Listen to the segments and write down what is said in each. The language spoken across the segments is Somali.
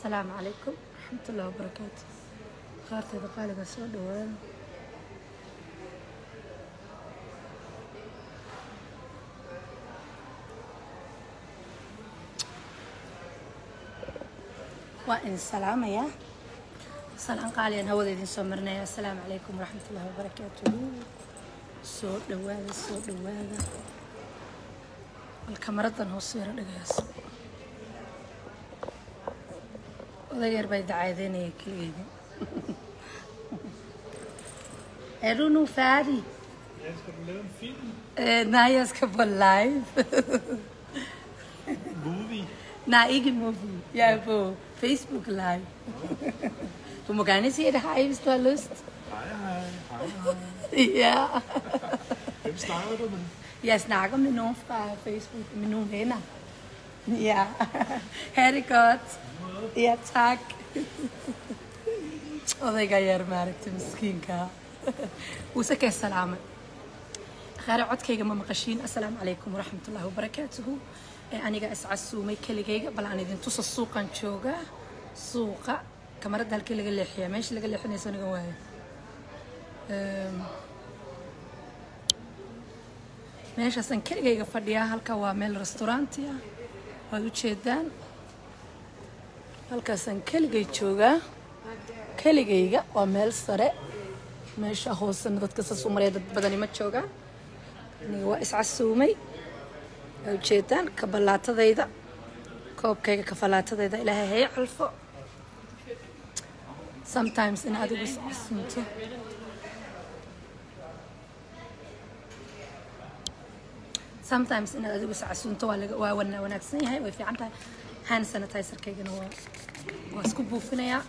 asalaamu calaykum waraxmatullahi wabarakaatu qaarteeda qaaliga soo dhawaada waa idin salaamayaa salaan qaaliyan hawada idin soo marinaya asalaamu calaykum waraxmatullahi wabarakaatuhu soo dhawaada soo dhawaada bal kamaradan hoos yaro dhagayaas oday yar baa dacaadeynaya keligeyda Er du nu færdig? Ja, skal du lave en film? Øh, nej, jeg skal på live. Movie? nej, ikke movie. Jeg er på Facebook live. du må gerne sige det hej, hvis du har lyst. Hej, hej. Hej, hej. ja. Hvem snakker du med? Jeg snakker med nogen fra Facebook, med nogle venner. Ja. ha' det godt. Ja, tak. odayga yar maaragtay miskiinka wuse kee salaamay khaare codkayga ma maqashiin assalaamu calaykum waraxmatullaahi wabarakaatuhu ee aniga iscasuumay keligayga bal aan idin tusa suuqan joogaa suuqa kamaradda halkii laga leexiyaa meesha laga leexinayso aniga waayo Ehm, meeshaasaan keligayga fadhiyaa halka waa meel restauranti ah waad u jeedaan halkaasaan keligay joogaa keligayga waa meel sare meesha hoosena dadka saas u maraya dad badani ma joogaan aniga waa iscasuumay waa ujeedaan kabalaatadayda koobkayga kafalaatadayda ilaahay hay calfo sometimes in adigu iscasuumto sometimes inaad adigu iscasuunto waa laga waa wana wanaagsan yahay way fiican tahay hand sanitizerkaygana waa waa isku buufinayaa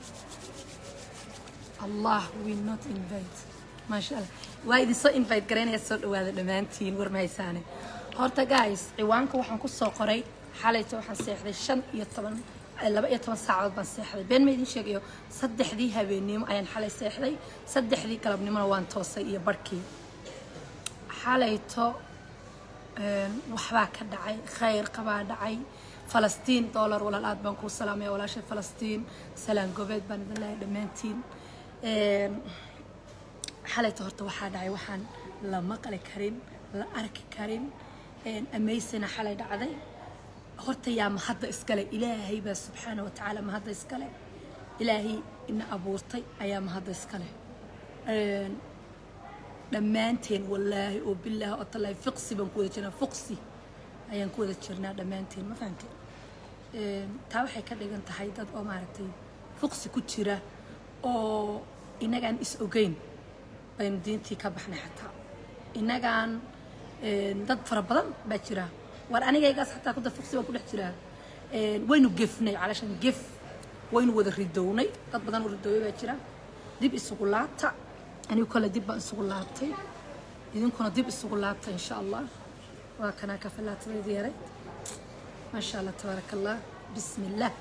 allah will not invite maasha allah waa idin soo invite garaynaya soo dhawaada dhammaantiin war mahaysaane horta guys ciwaanka waxaan ku soo qoray xalayta waxaan seexday shan iyo toban eh, laba iyo toban saacadood baan seexday been ma idin sheegayo saddexdii habeennimo ayaan xalay seexday saddexdii galabnimona waan toosay iyo barhkii xalayto een, waxbaa ka dhacay khayr qabaa dhacay falastiin dollar walaal aad baan kuu salaamaya walaashay falastiin salaan gobeed baan idin leeyahay dhammaantiin Een, xalayta horta waxaa dhacay waxaan la maqli karin la arki karin een, amaysina xalay dhacday horta yaa mahadda iskale ilaahay baa subxaana watacaala mahadda iskale ilaahay ina abuurtay ayaa mahadda iskale Een, dhammaanteen wallaahi oo bilaahi oo tallaahi fiqsi baan ku wada jirnaa fuqsi ayaan ku wada jirnaa dhammaanteen ma fahamteen Een, taa waxay ka dhigan tahay dad oo maaragtay fuqsi ku jira oo inagaan is ogeyn baynu diintii ka baxnay xataa inagaan een, dad fara badan baa jira war anigaygaas xataa kuda fuqsi baan ku dhex jiraa Een, waynu gefnay calashan gef waynu wada ridownay dad badan oo ridoobay baa jira dib isugu laabta anigu kale dib baan isugu laabtay idinkuna dib isugu laabta insha allah waa kanaa kafalaatadayda yaray maasha allah tabaaraka allah bismi illah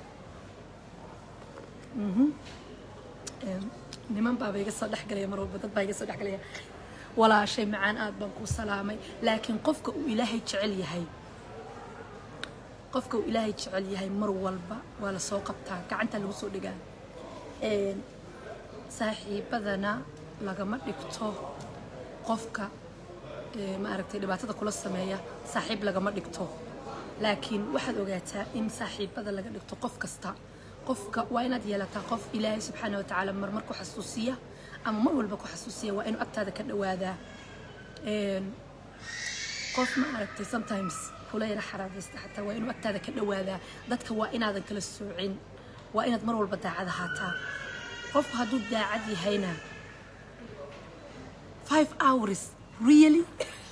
Een, niman baaba iga soo dhexgalaya mar walba dad baa iga soo dhexgalaya walaashay macaan aad baan kuu salaamay laakiin qofka uu ilaahay jecel yahay qofka uu ilaahay jecel yahay mar walba waa la soo qabtaa gacanta lagu soo dhigaa Een, saaxiibadana lagama dhigto qofka ee, maaragtay dhibaatada kula sameeya saaxiib lagama dhigto laakiin waxaad ogaataa in saaxiibada laga dhigto qof kasta qofka waa inaad yeelataa qof ilaahay subxaana watacaala marmar ku xasuusiya ama mar walba ku xasuusiya waa inuu agtaada ka dhawaadaa Een, qof ma aragtay sometimes kula yara xaraagaysta xataa waa inuu agtaada ka dhawaadaa dadka waa inaadan kala soocin waa inaad mar walba daacad ahaataa qofku hadduu daacad yahayna five hours really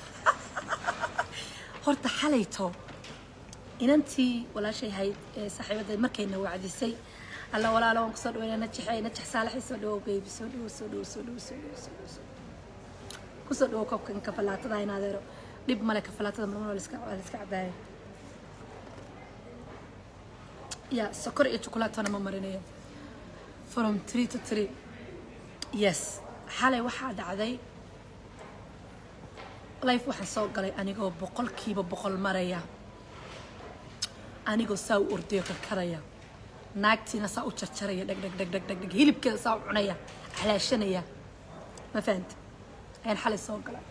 horta xalayto inantii walaashay hayd ee saaxiibada markayna wacdisay alla walaalo waan kusoo dhaweynaa najaxay najax saalaxay soo dhawow beebi soo dhawow soo dhawow soo dhawow soo dhawow soo dhawow soo dhawow kusoo dhawow koobkan kafalaatada in adeero dhib male kafalaatada marmar waa la iska waa la iska cabaaya ya sokor iyo chocolaatona ma marinayo from three to three yes xalay waxaa dhacday life waxaan soo galay anigoo boqolkiiba boqol maraya anigoo saa u ordayo karkaraya naagtiina saa u jarjaraya dheg dheg dheg dheg dheg dheg hilibkeeda saa u cunaya axlaashanaya ma fahanta ayaan xalay soo gala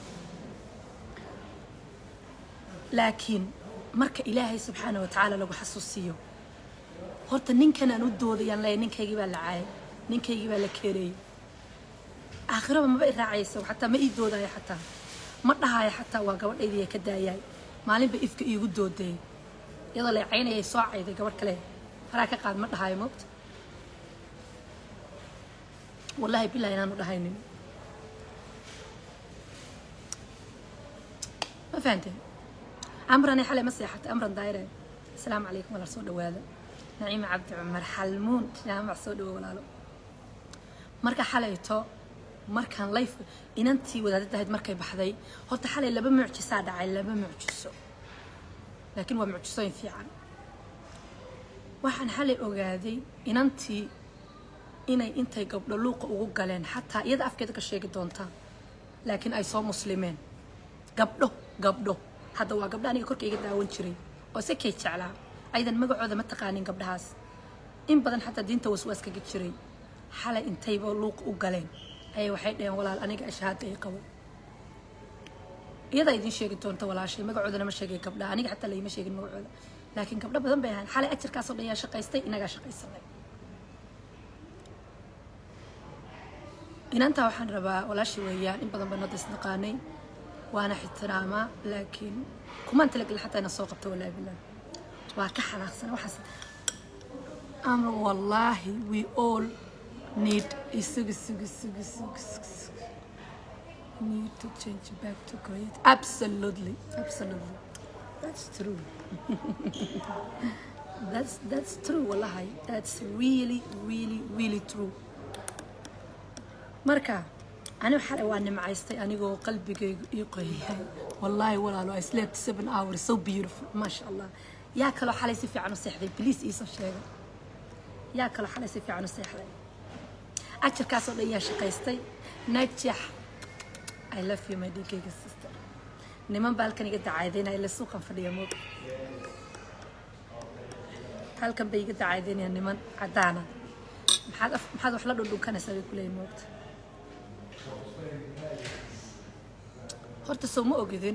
laakiin marka ilaahay subxaana wa tacaala lagu xasuusiyo horta ninkan aan u doodayaan leeyahay ninkaygii baa la caayay ninkaygii baa la keereeyey aakhiraba maba i raacayso xataa ma ii doodaayo xataa ma dhahaayo xataa waa gabadhaydii ka daayaay maalinba ifka iigu doodayay iyadoo la caynayay soo cayday gabadh kale faraa ka qaad ma dhahaayo moogta wallaahi bilahi inaanu dhahaynin ma fahanteen amrani xalay ma seexatay amran daayire asalaamu calaykum walaal soo dhawaada naciima cabdi cumar xalmuun jaamac soo dhawo walaalo marka xalayto markaan layf inantii wadaadada ahayd markay baxday horta xalay laba mucjisaa dhacay laba mucjiso laakiin waa mucjisooyin fiican waxaan xalay ogaaday inantii inay intay gabdho luuqa ugu galeen xataa iyada afkeeda ka sheegi doontaa laakiin ay soo muslimeen gabdho gabdho hadda waa gabdho aniga korka iga daawan jiray oo se kay jeclaa aydan magacooda ma taqaanin gabdhahaas in badan xataa diinta waswaas kaga jiray xalay intayba luuqa u galeen ayay waxay dhaheen walaal aniga ashahaada ay qabo iyadaa idiin sheegi doonta walaashay magacoodana ma sheegay gabdhaha aniga xataa layma sheegin magacooda laakiin gabdho badan bay ahaan xalay ajarkaasoo dhan yaa shaqaystay inagaa shaqaysanay inantaa waxaan rabaa walaashay weeyaan in badan baan hadda isnaqaanay waana ixtiraamaa laakiin kumaan talagelin xataa ina soo qabto walaahi bilah waa ka xanaaqsana waxaas ama wallaahi we all need isugu sugu sugu sugu sugu need to change back to create absolutely absolutely that's true that's that's true wallahi that's really really really true marka aniga xalay waa nimcaystay anigoo qalbigaygu ii qoyahay wallaahi walaalo I slept seven hours so beautiful maasha allah yaa kaloo xalay si fiican u seexday please iisoo sheega yaa kaloo xalay si fiican u seexday ajarkaasoo dhan yaa shaqaystay najax I love you my dhiigayga sister niman baa halkan iga dacaadeynaya ila suuqan fadhiya moog halkan bay iga dacaadeynayaan niman caddaana maxaad af- maxaad wax la dhundhunkanaysaa bay kuleeyihin moogta horta soo ma ogidin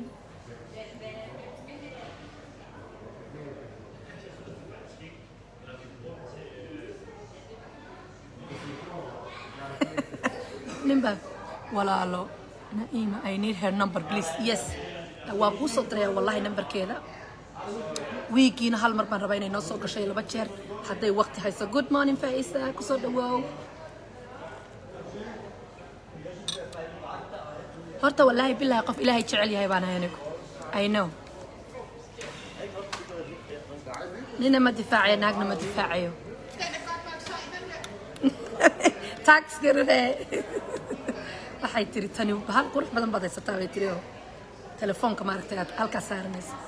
ninba walaalo naima i need her number please yes waa kuu soo diraya wallahi numberkeeda wiigiina hal mar baan rabaa inay noo soo gashay laba jeer hadday waqti hayso good morning faisa kusoo dhawaaw horta wallaahi bilahi qof ilaahay jecel yahay baan ahay anigu i know nina ma difaacayo naagna ma difaacayo tax garane waxay tiri tani hal qurux badan baad haysataa bay tiri oo telefoonka maaragtay aad halkaas saaranaysa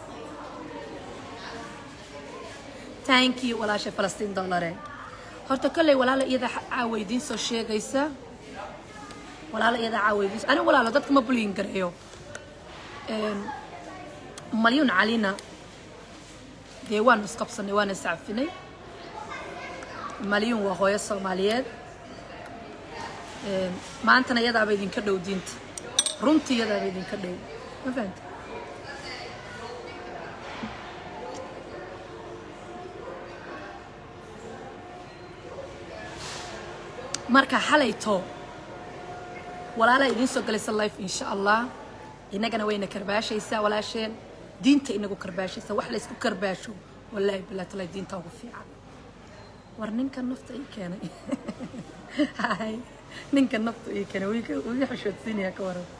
thank you walaasha falastiin dollare horta kolley walaala iyada caawa idiin soo sheegaysa walaala iyada caawa idiin anigu walaalo dadka ma bulyin gareeyo Een, malyuun calina dee waanu isqabsanay waana iscafinay malyuun waa hooyo soomaaliyeed Een, maantana iyadaaba idinka dhow diinta runtii iyadaaba idinka dhow ma fahanta marka xalayto walaalaa idiin soo galaysa life insha allah innagana wayna karbaashaysaa walaasheen diinta inagu karbaashaysa wax laysku karbaasho wallaahi bilaa talaa diinta ugu fiican war ninka nafta ii keenay hay ninka nafta ii keenay wii ka- wii xushoodsiinaya ka waran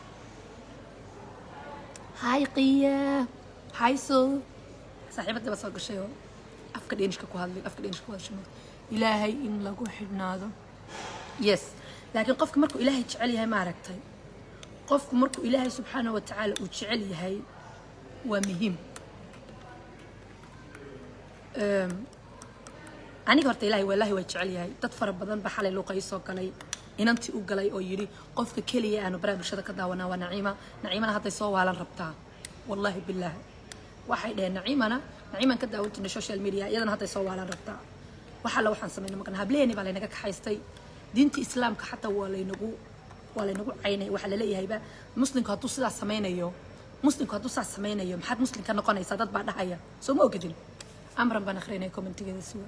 hay qiya hay soo saaxiibadaba soo gashay oo afka dhenishka ku hadlay afka dhenishka ku hadashay ilaahay in lagu xidhnaado yes laakiin qofka markuu ilaahay jecel yahay maaragtay qofku markuu ilaahay subxaanahu wa tacaala uu jecel yahay waa muhiim Ehm, aniga horta ilaahay wallaahi waa jecel yahay dad fara badan ba xalay luuqa ii soo galay inantii u galay oo yidhi qofka keliya aanu baraha bulshada ka daawanaa waa naciima naciimana hadday soo waalan rabtaa wallaahi bilaahi waxay dhaheen naciimana naciiman ka daawan jirnay social media iyadana hadday soo waalan rabtaa wax alla waxaan samayna maqan hableeni baa laynaga kaxaystay diinta islaamka xataa waa laynagu waa laynagu caynay waxaa laleeyahayba muslimku hadduu sidaas samaynayo muslimku hadduu sidaas samaynayo maxaad muslim ka noqonaysaa dad baa dhahaya soo ma ogadin amran baan akhrinaya commentigeeda suwa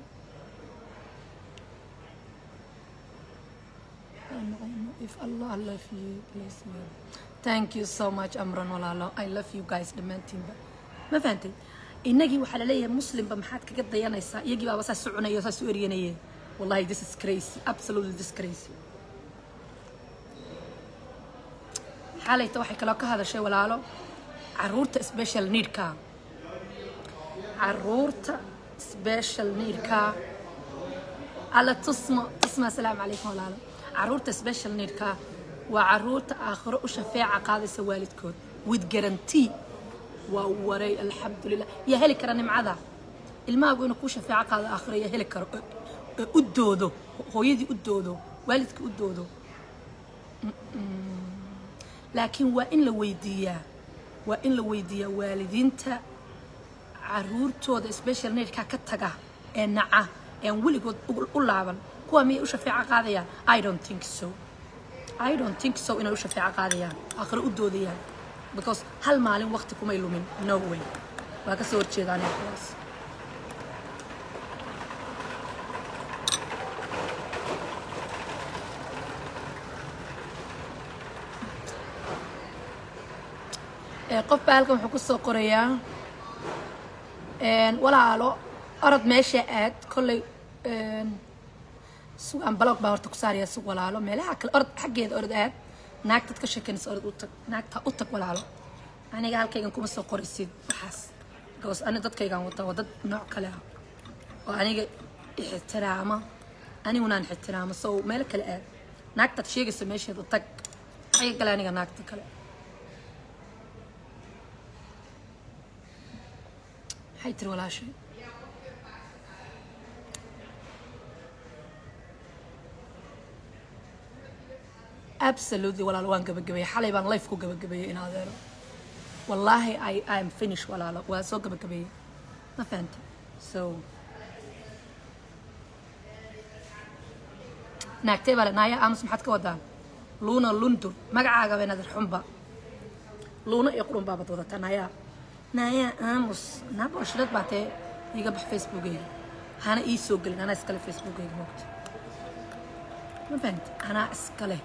if Allah love you please me thank you so much amran walaalo i love you guys dhammaantiinba ma fahantay innagii waxaa laleeyahay muslimba maxaad kaga dayanaysaa iyagii baaba saas soconaya saas u eryanayeen wallahi this is crazy absolutely this crazy xalayta waxay kaloo ka hadashay walaalo caruurta special needka caruurta special needka alla tusmo tusmo asalaamu calaykum walaalo caruurta special needka waa caruurta aakhiro u shafeeca qaadaysa waalidkood with guarantee waa waray alxamdulilah yaa heli kara nimcada ilmahaagu inuu kuu shafeeco qaado aakhiro yaa heli karo u doodo hooyadii u doodo waalidkii u doodo laakiin waa in la weydiiyaa waa in la weydiiyaa waalidiinta caruurtooda special needka ka taga ee naca ean weligood u laaban kuwa miyay u shafeeco qaadayaan i don't think so i don't think so inay u shafeeco qaadayaan aakhiro u doodayaan because hal maalin waqti kumay lumin no way waa ka soo horjeedaan kuwaas qof baa halkan wuxuu ku soo qorayaa walaalo orod meesha aad kolley sugaan balog baa horta ku saaraya sug walaalo meelaha kale orod xaggeeda orod aad naagtad ka sheekanaysa orod u tag naagta u tag walaalo aniga halkaygan kuma soo qoraysid waxaas because ani dadkaygan wataa waa dad nooc kale ah oo aniga ixtiraama anigunaan ixtiraamo so meelo kale aad naagtaad sheegaysa meesheeda u tag xagga kale aniga naagta kale maxay tiri walaashay absolutely walaalo waan gabagabeeyey xalay baan life ku gabagabeeyey in adeero wallaahi i i am finish walaalo waa soo gabagabeeyey ma fahanta so naagtay baa le naaya aamus maxaad ka wadaa luuna lundur magacaaga bay nadir xunba luuna iyo qurun baabad wadataa naaya naaya aamus naabooshirad baa tee iga bax facebookeyga hana ii soo gelin anaa iskale facebookeyga moogta ma fahanta anaa iskale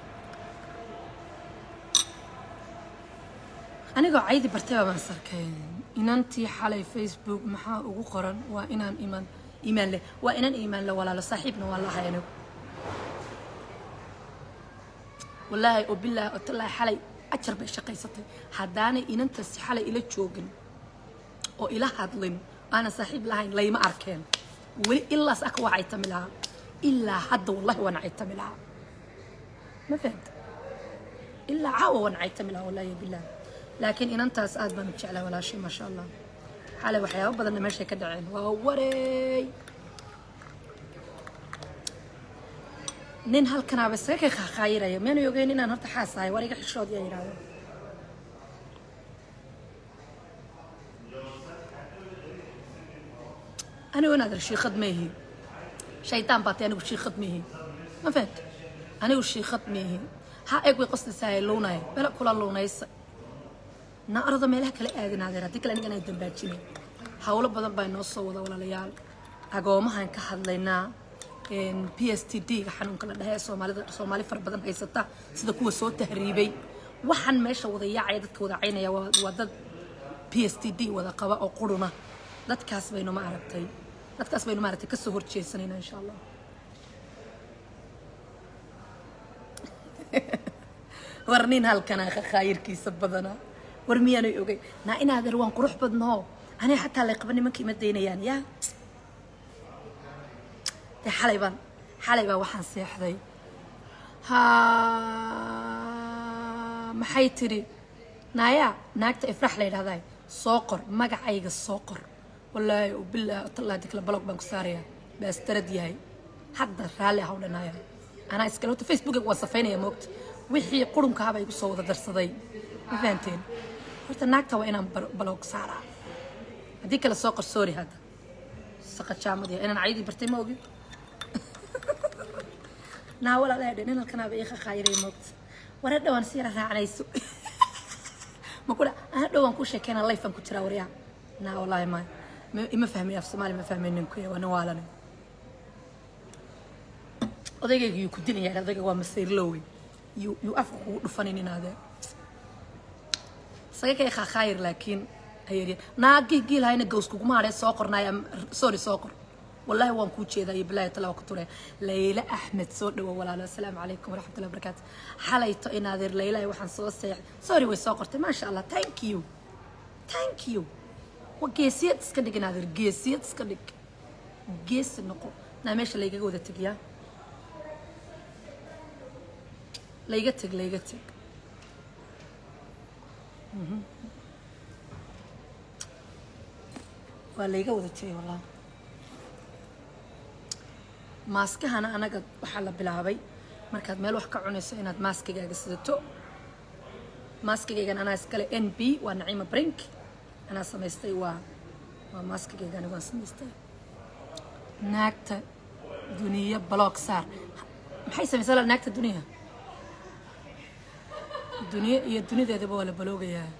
anigoo caydi bartayba baan sarkeen inantii xalay facebook maxaa ugu qoran waa inaan iman iimaan leh waa inaan iimaan leh walaalo saaxiibna waa lahay anigu wallaahi oo bilaahi oo tallaahi xalay ajar bay shaqaysatay haddaanay inantaasi xalay ila joogin oo ila hadlin aanan saaxiib lahayn layma arkeen weli ilaas aka waa caytami lahaa ilaa hadda wallahi waan caytami lahaa ma fahanta ilaa caawa waan caytami lahaa wallahi bilaahi laakiin inantaas aad baan u jeclaa walaashay maasha allah xalay waxyaabo badanna meeshay ka dhaceen waa wareey nin halkanaaba isaga ka qaaqaayiraya miyanu ogeyn inaan horta xaas ahay war iga xishood yaa yidhahdo anigu inaad ir shiikhad ma ihi shaydaan baatay anigu shiikhad ma ihi ma fahanta anigu shiikhad ma ihi ha eeg way qoslaysahay luunaya bela kula luunaysa na orada meelaha kala aadin adeer haddii kale anigan ay dambaajinay hawlo badan baa inoo soo wada walaalayaal agoomahan ka hadlaynaa p s t d ga xanuunka la dhahe ee soomaalida soomaali fara badan haysata sida kuwa soo tahriibay waxaan meesha wada yaacaya dadka wada caynaya waa waa dad p s t d wada qaba oo quruna dadkaas baynu ma aragtay dadkaas baynu ma aragtay kasoo horjeesanayna insha allah war nin halkanaa khaayirkiisa badana war miyaanay ogay naa inaadeer waan qurux badnoo aniga xataa lay qaba nimanka ima daynayaan yaa dee xalay baan xalay baa waxaan seexday ha maxay tidhi naaya naagta ifrax la yidhahdaa soo qor magacayga soo qor wallaahi bilaahi otallaahi dikla balog baan ku saarayaa baastarad yahay hadda raalli ah u dhanaaya anaa iskale horta facebookiga waan safaynaya moogta wixii qurunkaaba igu soo wada darsaday ma fahanteen horta naagta waa inaan balog saaraa haddii kale soo qor sorry hadda saqajaamad yahay inaan cayadii bartay ma ogin naa walaalaha dhe ninalkanaaba ii qaqaayiray moogta war hadhow aan siira raacanayso ma kudha aan hadhow aan ku sheekeyna life aan ku jiraa waryaa naa wallaahi ma ma- ima fahmay af soomaali ma fahmay ninku waa nin waalane odaygayga yuu ku dilaya odayga waa masayrlowey yuu yuu afka kugu dhufanin inaadee saga kay khakhaayir laakiin ayaryan naagih giilhayna gaws kuguma hadhee soo qornaaya sorry soo qor wallaahi waan kuu jeedaa iyo bilaahi tala waa ku ture layla axmed soo dhawo walaalo asalaamu calaykum waraxmatullahi wabarakaatu xalayto inaadeer laylahay waxaan soo seexday sorry way soo qortay maasha allah thank you thank you waa geesiyad iska dhig inaadeer geesiyad iska dhig geesi noqo naa meesha laygaga wada tegiyaa layga teg layga teg waa layga wada tegay wallah maaskahana anaga waxaa la bilaabay markaad meel wax ka cunayso inaad maaskigaaga sidato maaskigaygan anaa iskale n b waa naciima brink anaa samaystay waa waa maaskigayga anigu aan samaystay naagta duniya block saar maxay samaysaa la naagta duniya duniya iyo dunideedaba waa la baloogayaa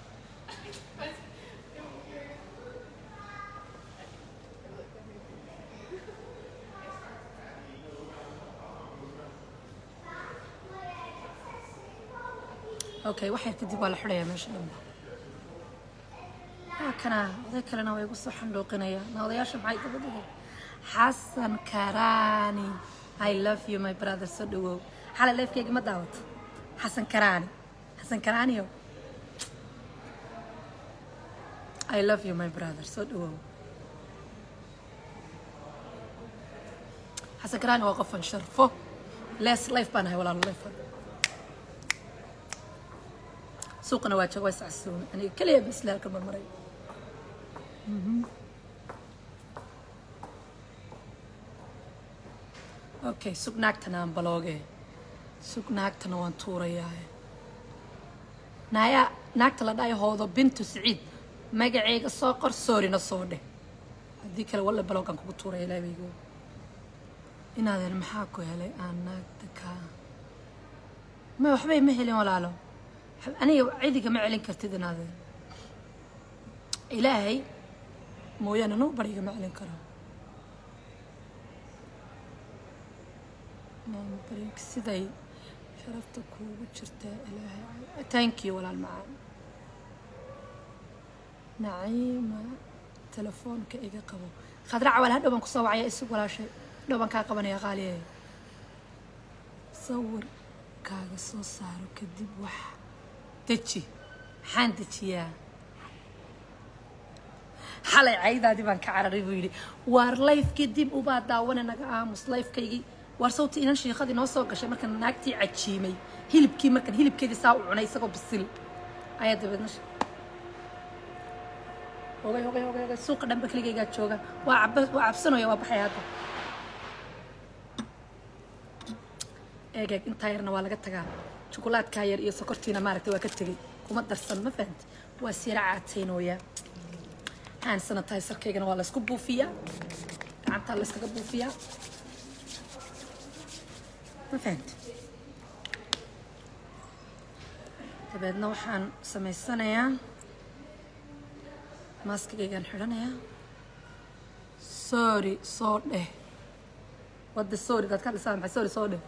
okay wax yar kadib waa la xidhayaa meesha dhanba waa kana oday kalena waa igu soo xandhooqinaya na odayaasha maxay dabadhiga xasan karaani i love you my brother soo dhawow xalay leefkeyga ma daawato xasan karaani xasan karaaniyo i love you my brother soo dhawow xasan karaani waa qofan sharfo les life baan ahay walaalo life suuqana waa jooga waa iscasuun aniga keliya bas la halkan marmaray okay sug naagtana aan balooge sug naagtana waan tuurayaa naaya naagta la dhahay hoodo bintu siciid magaceyga soo qor soorina soo dheh haddii kale walla baloogaan kugu tuuraya ilaabaygo inaadan maxaa ku helay aan naagta kaa ma waxbay ma helin walaalo aniga cidiga ma celin kartid inaadeen ilaahay mooyaane noo bariga ma celin karo maambarink siday sharafta kuugu jirtaa ilaahay thank you walaal macaan naciima telefoonka iga qabo khadraca wal hadhow baan kusoo wacaya isug walaashay hadhow baan kaa qabanaya qaaliye sawirkaaga soo saaro kadib wax deji maxaan dejiyaa xalay caydaadii baan ka cararay buu yidhi waar layfkii dib ubaa daawane naga aamus layfkaygii waar sawti inan shiikhadii noo soo gashay markaan naagtii cajiimay hilibkii markaan hilibkeedii saa u cunay isagoo bisil ayaa dabeedna hogay hogay hogay hogay suuqa dhanba keligaygaa jooga waa caba waa cabsanaya waa baxaya hadda eegeeg intaa yarna waa laga tagaa jukulaadkaa yar iyo sokortiina maaragtay waa ka tegey kuma darsan ma fahamti waa siira caataynooyaa hand sanitizer-kaygana waa laysku buufiyaa gacantaa layskaga buufiyaa ma fahamti dabeedna waxaan samaysanayaa maaskigaygaan xidhanayaa sorry soo dheh wadda sorry daad ka dhisaan maxay sorry soo dheh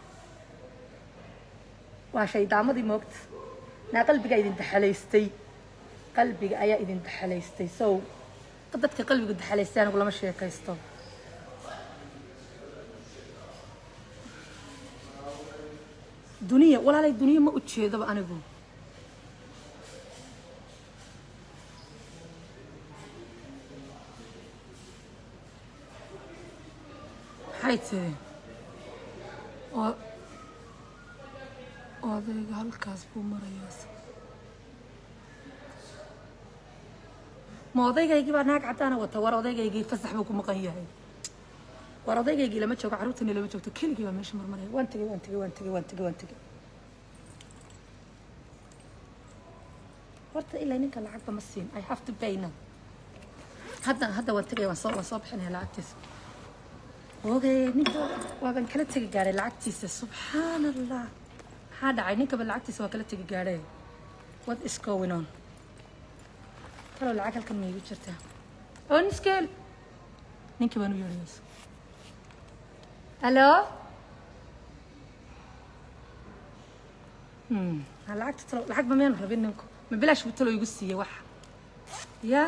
waa shaydaamadii moogta naa qalbigaa idin daxalaystay qalbiga ayaa idin daxalaystay sow dadka qalbigu daxalaystay anigu lama sheekaysto duniya walaalay duniya ma ujeedaba anigu maxay tiri oo odayga halkaas buu marayaa ma odaygaygii baa naag caddaana wata war odaygaygii fasax buu ku maqan yahay war odaygaygii lama joogo carruurtani lama joogto keligii baa meesha marmaraya waan tegey waan tegey waan tegey waan tegey waan tegey horta ilaa ninka lacagba ma siin i have to pay now hadda hadda waan tegaya waan soo waan soo bixinaya lacagtiisa oogay ninka waaban kala tegi gaadhay lacagtiisa subxaan allah maxaa dhacay ninkaba lacagtiisa waa kala tegi gaadhay what is going on talow lacag halkan ma igu jirtaa oo niskeel ninkii baan u yeedhaysa hallo Hmm, ha lacagta talow lacag ba miyaan rabin ninku ma bilaash buu talow igu siiyey wax ya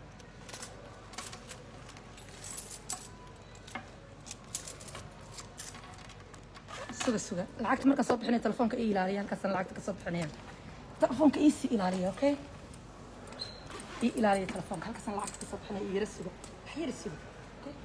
suga suga lacagta markaan soo bixinaya telefoonka ii ilaaliya halkaasaan lacagta ka soo bixinaya telefoonka ii sii ilaaliya okay ii ilaaliya telefoonka halkaasaan lacagta ka soo bixinaya ii yara suga wax yara suga okay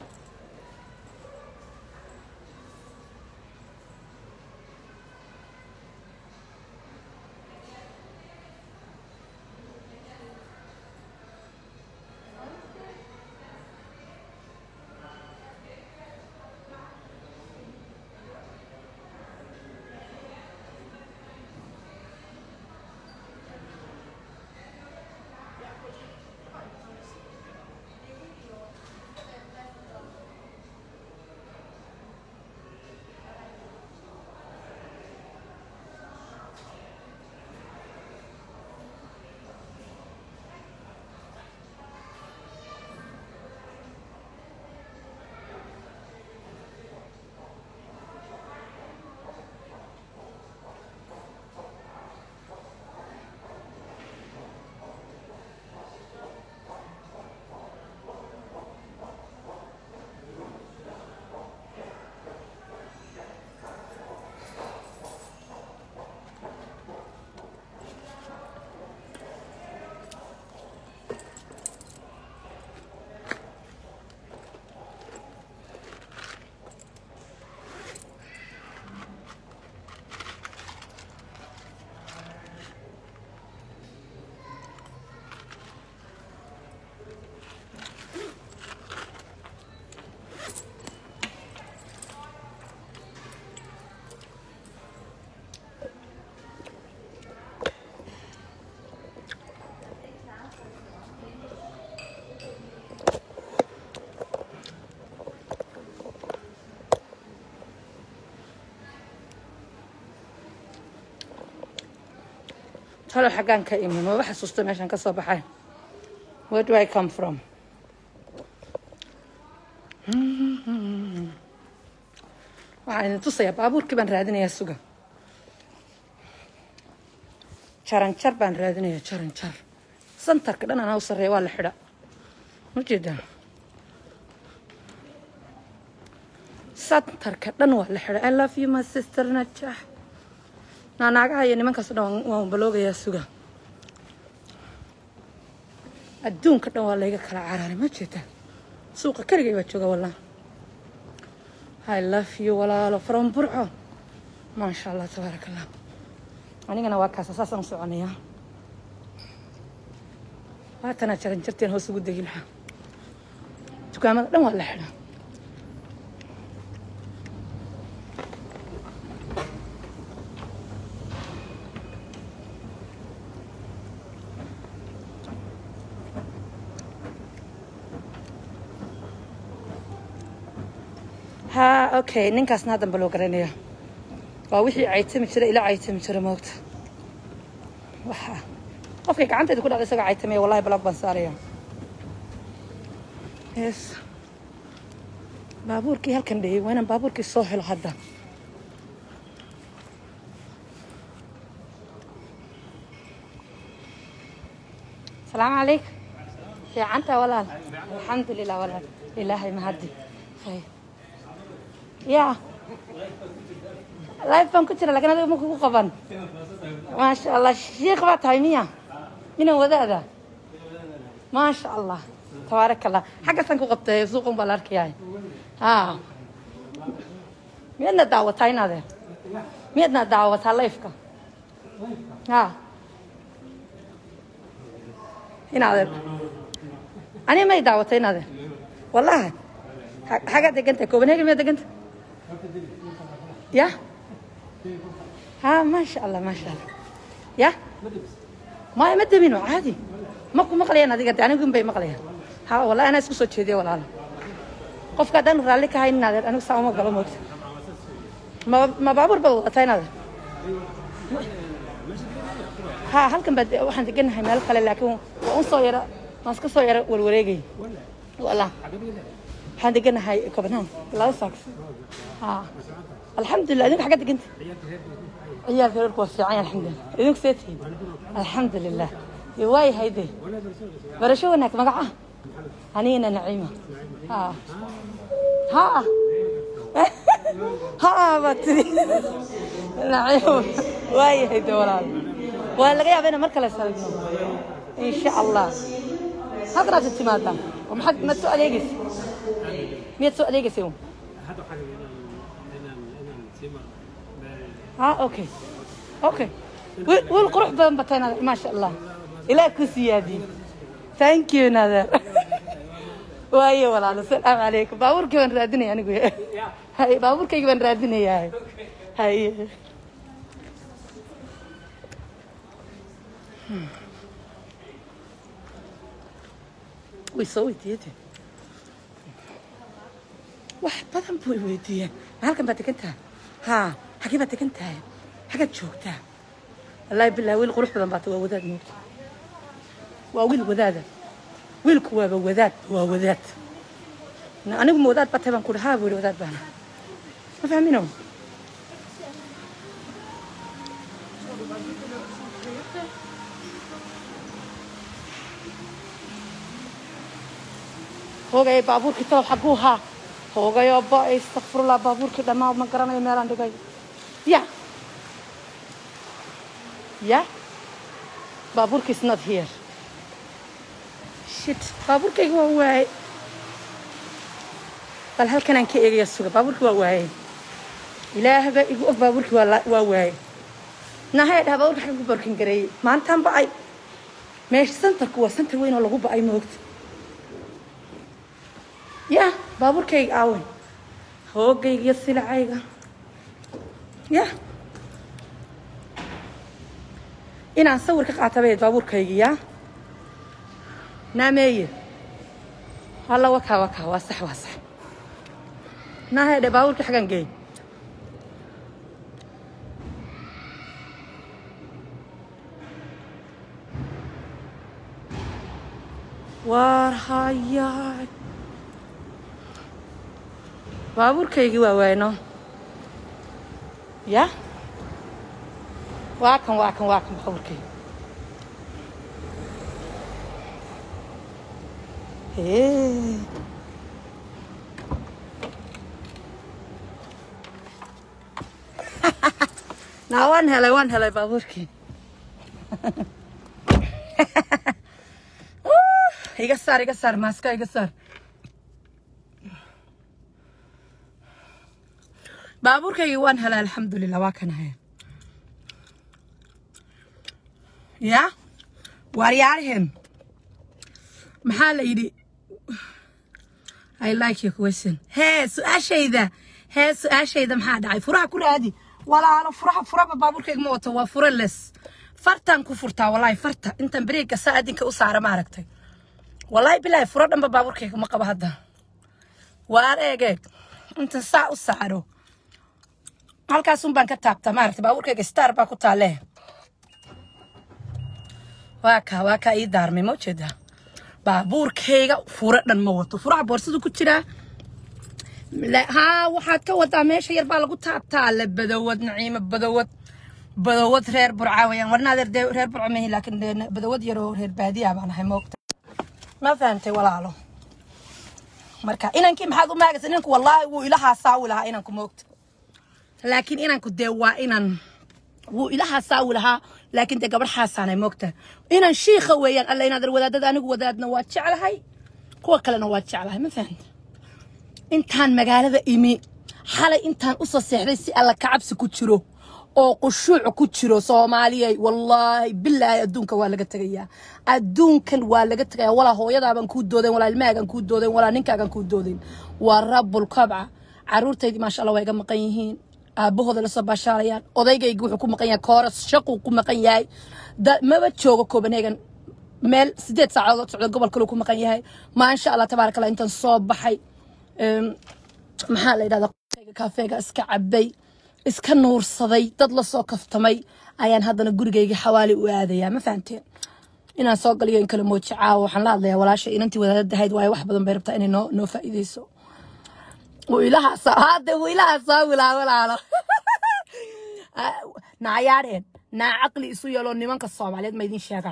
talo xaggaan ka imin maba xasuusta meeshaan ka soo baxay where do I come from waxaan idin tusayaa baabuurkii baan raadinayaa suga jaranjar baan raadinayaa jaranjar santarka dhan anaa u sarreeya waa la xidha ma jeedaa santarka dhan waa la xidha I love you my sister najax naanaagaha iyo nimankaas dhan waan- waan baloogayaa suga adduunka dhan waa layga kala cararay ma jeetaa suuqa keligay baa jooga wallah I love you walaalo from burco maasha allah tabaaraka allah anigana waa kaasa saasaan u soconayaa waatanaa jaran jarteen hoos ugu degi lahaa dukaamada dhan waa la xidhaa ha okay ninkaasna haddan ba loo garanaya waa wixii caytami jira ila caytami jira moogta waxa qofkay gacantayda ku dhacda isagoo caytamaya wallahi balog baan saaraya yes baabuurkii halkan dheyey waa inaan baabuurkii soo helo hadda salaamu calaykum fiicanta walaal alxamdulilah walaal ilaahay mahadi khayr ya life baan ku jira lakin adiga ma kugu qaban maasha allah shiikh baa tahay miya minan wadaada maasha allah tabaarak allah xaggaasaan ku qabtay suuqan baa la arkayahay ha miyaadna daawataa inaadeen miyaadna daawataa lifeka ha inaadeen ani may daawatay inaadeen wallahi Ha- xagaa deganta copenhagen miyaa deganta ya ha maasha allah maasha allah ya maya ma demin waa caadi ma ku maqlayaan adiga de anigun bay maqlayaan ha wallahi anaa isku soo jeediya walaalo qofka haddaan raalli ka hayn inaadeer anigu saa uma galo moogta ma ma baabuur baad wadataa inaadeer ha halkan baad waxaan deganahay meel kale laakiin waa un soo yara waan iska soo yara warwareegay wala waxaan deganahay copenhagen laba saaks ha alxamdulilah idinku xagga deganta ciyaalka reerku waa fiican alxamdulilah idinku see tihiin alxamdulilah waayahay de barasho wanaag magaca anigana naciima ha ha ha baad tiri naciima waayahay de walaal waa laga yaaba inaan mar kale salidno insha allah halkan aad timaadaa oo maxaad maad soo adeegaysa miyaad soo adeegaysa un ها اوكي اوكي والقروح بدن بتانا ما شاء الله الى كسيادي ثانك يو نادر واي والله السلام عليكم باورك وين رادني انا هاي باورك وين رادني هاي هاي ويسوي تيتي wax badan buu i weydiiyeen halkan baad degan tahay haa xagee baad degan tahay xagaad joogtaa wallaahi bilahi wiil qurux badan baata waa wadaad moogta waa wiil wadaada wiilku waaba wadaad waa wadaad anigu ma wadaad batay baan ku dhahaa buu yihi wadaad baana ma fahmino hoogay baabuurkii talow xaguu haa hoogayoo ba istakfirullah baabuurkii dhammaa ma garanayo meelaan dhigay ya ya baabuurkii is not here shit baabuurkayga waa waayey bal halkanaan ka eegaya suga baabuurkii waa waayey ilaahba igu og baabuurkii waa la- waa waayey nahay dhaha baabuurka xagga ku barkin gareeyey maantaan ba'ay meesha santarku waa santar weyn oo lagu ba'ay moogta ya baabuurkayga aawen hoogayga iyo silacayga ya inaan sawir ka qaata bayd baabuurkayga ya naameeye alla wakaa wakaa waa sax waa sax naahedhe baabuurkii xagan geey waar hayaay baabuurkaygii waa waayno ya waa kan waa kan waa kan baabuurkayga Hee. naa waan helay waan helay baabuurkii iga saar iga saar maaska iga saar baabuurkaygii waan helay alxamdulilah waa kan haya ya waaryaariheen maxaa la yidhi i like your question hee su-aashayda hee su-aashayda maxaa dhacay furaha ku raadi walaalo furaha furaba baabuurkayga ma wato waa fura les fartaan ku furtaa walaahi farta intaan bareegga saa adinka u saara ma aragtay walaahi bilaahi furo dhanba baabuurkayga ma qabo hadda waar eeg eeg intan saa u saaro halkaasun baan ka taabtaa maaragtay baabuurkayga star baa ku taalee waa kaa waa kaa ii daarmay ma ujeedaa baabuurkayga furo dhan ma wato furaha boorsadu ku jiraa La- haa waxaad ka wadaa meesha yar baa lagu taabtaa le badawad naciimo badawad badawad reer burca weyaan warna adeer dee reer burca mahi laakiin dee badawad yaroo reer baadiya baan ahay moogta ma fahantay walaalo marka inankii maxaad u maagaysa inanku wallaahi wuu ila haasaawi lahaa inanku moogta laakiin inanku dee waa inan wuu ila haasaawi lahaa laakiin dee gabadh xaasaanay moogta inan shiikha weeyaan alla inaadan wadaadada anigu wadaadna waa jeclahay kuwa kalena waa jeclahay ma fahanta intaan magaalada imi xalay intaan u soo seexday si alla kacabsi ku jiro oo qushuuc ku jiro soomaaliyay wallaahi bilaahi adduunka waa laga tegayaa adduunkan waa laga tegayaa walaa hooyadaabaan kuu doodayn walaa ilmahaagan kuu doodayn walaa ninkaagan kuu doodayn waa rabbul kabca caruurtaydii maasha allah waa iga maqan yihiin aabahooda lasoo baashaalayaan odaygaygi wuxuu ku maqan yahay kooras shaquu ku maqan yahay da- maba joogo copenhagen meel sideed saacadood socda gobol kaluu ku maqan yahay maasha allah tabaaraka allah intaan soo baxay Em, maxaa la yidhahdaa qofkayga kaafeega iska cabay iska nuursaday dad la soo kaftamay ayaan haddana gurigayga xawaali u aadayaa ma fahanteen inaan soo galiyo in kale mooji caawa waxaan la hadlayaa walaasha inantii wadaadada ahayd waayo wax badan bay rabtaa inay noo noo faa'iideyso wiilahaasa hadde wiilahaasa wilaa walaalo naayaadheen naa caqli isu yeeloo nimanka soomaaliyeed ma idin sheegaa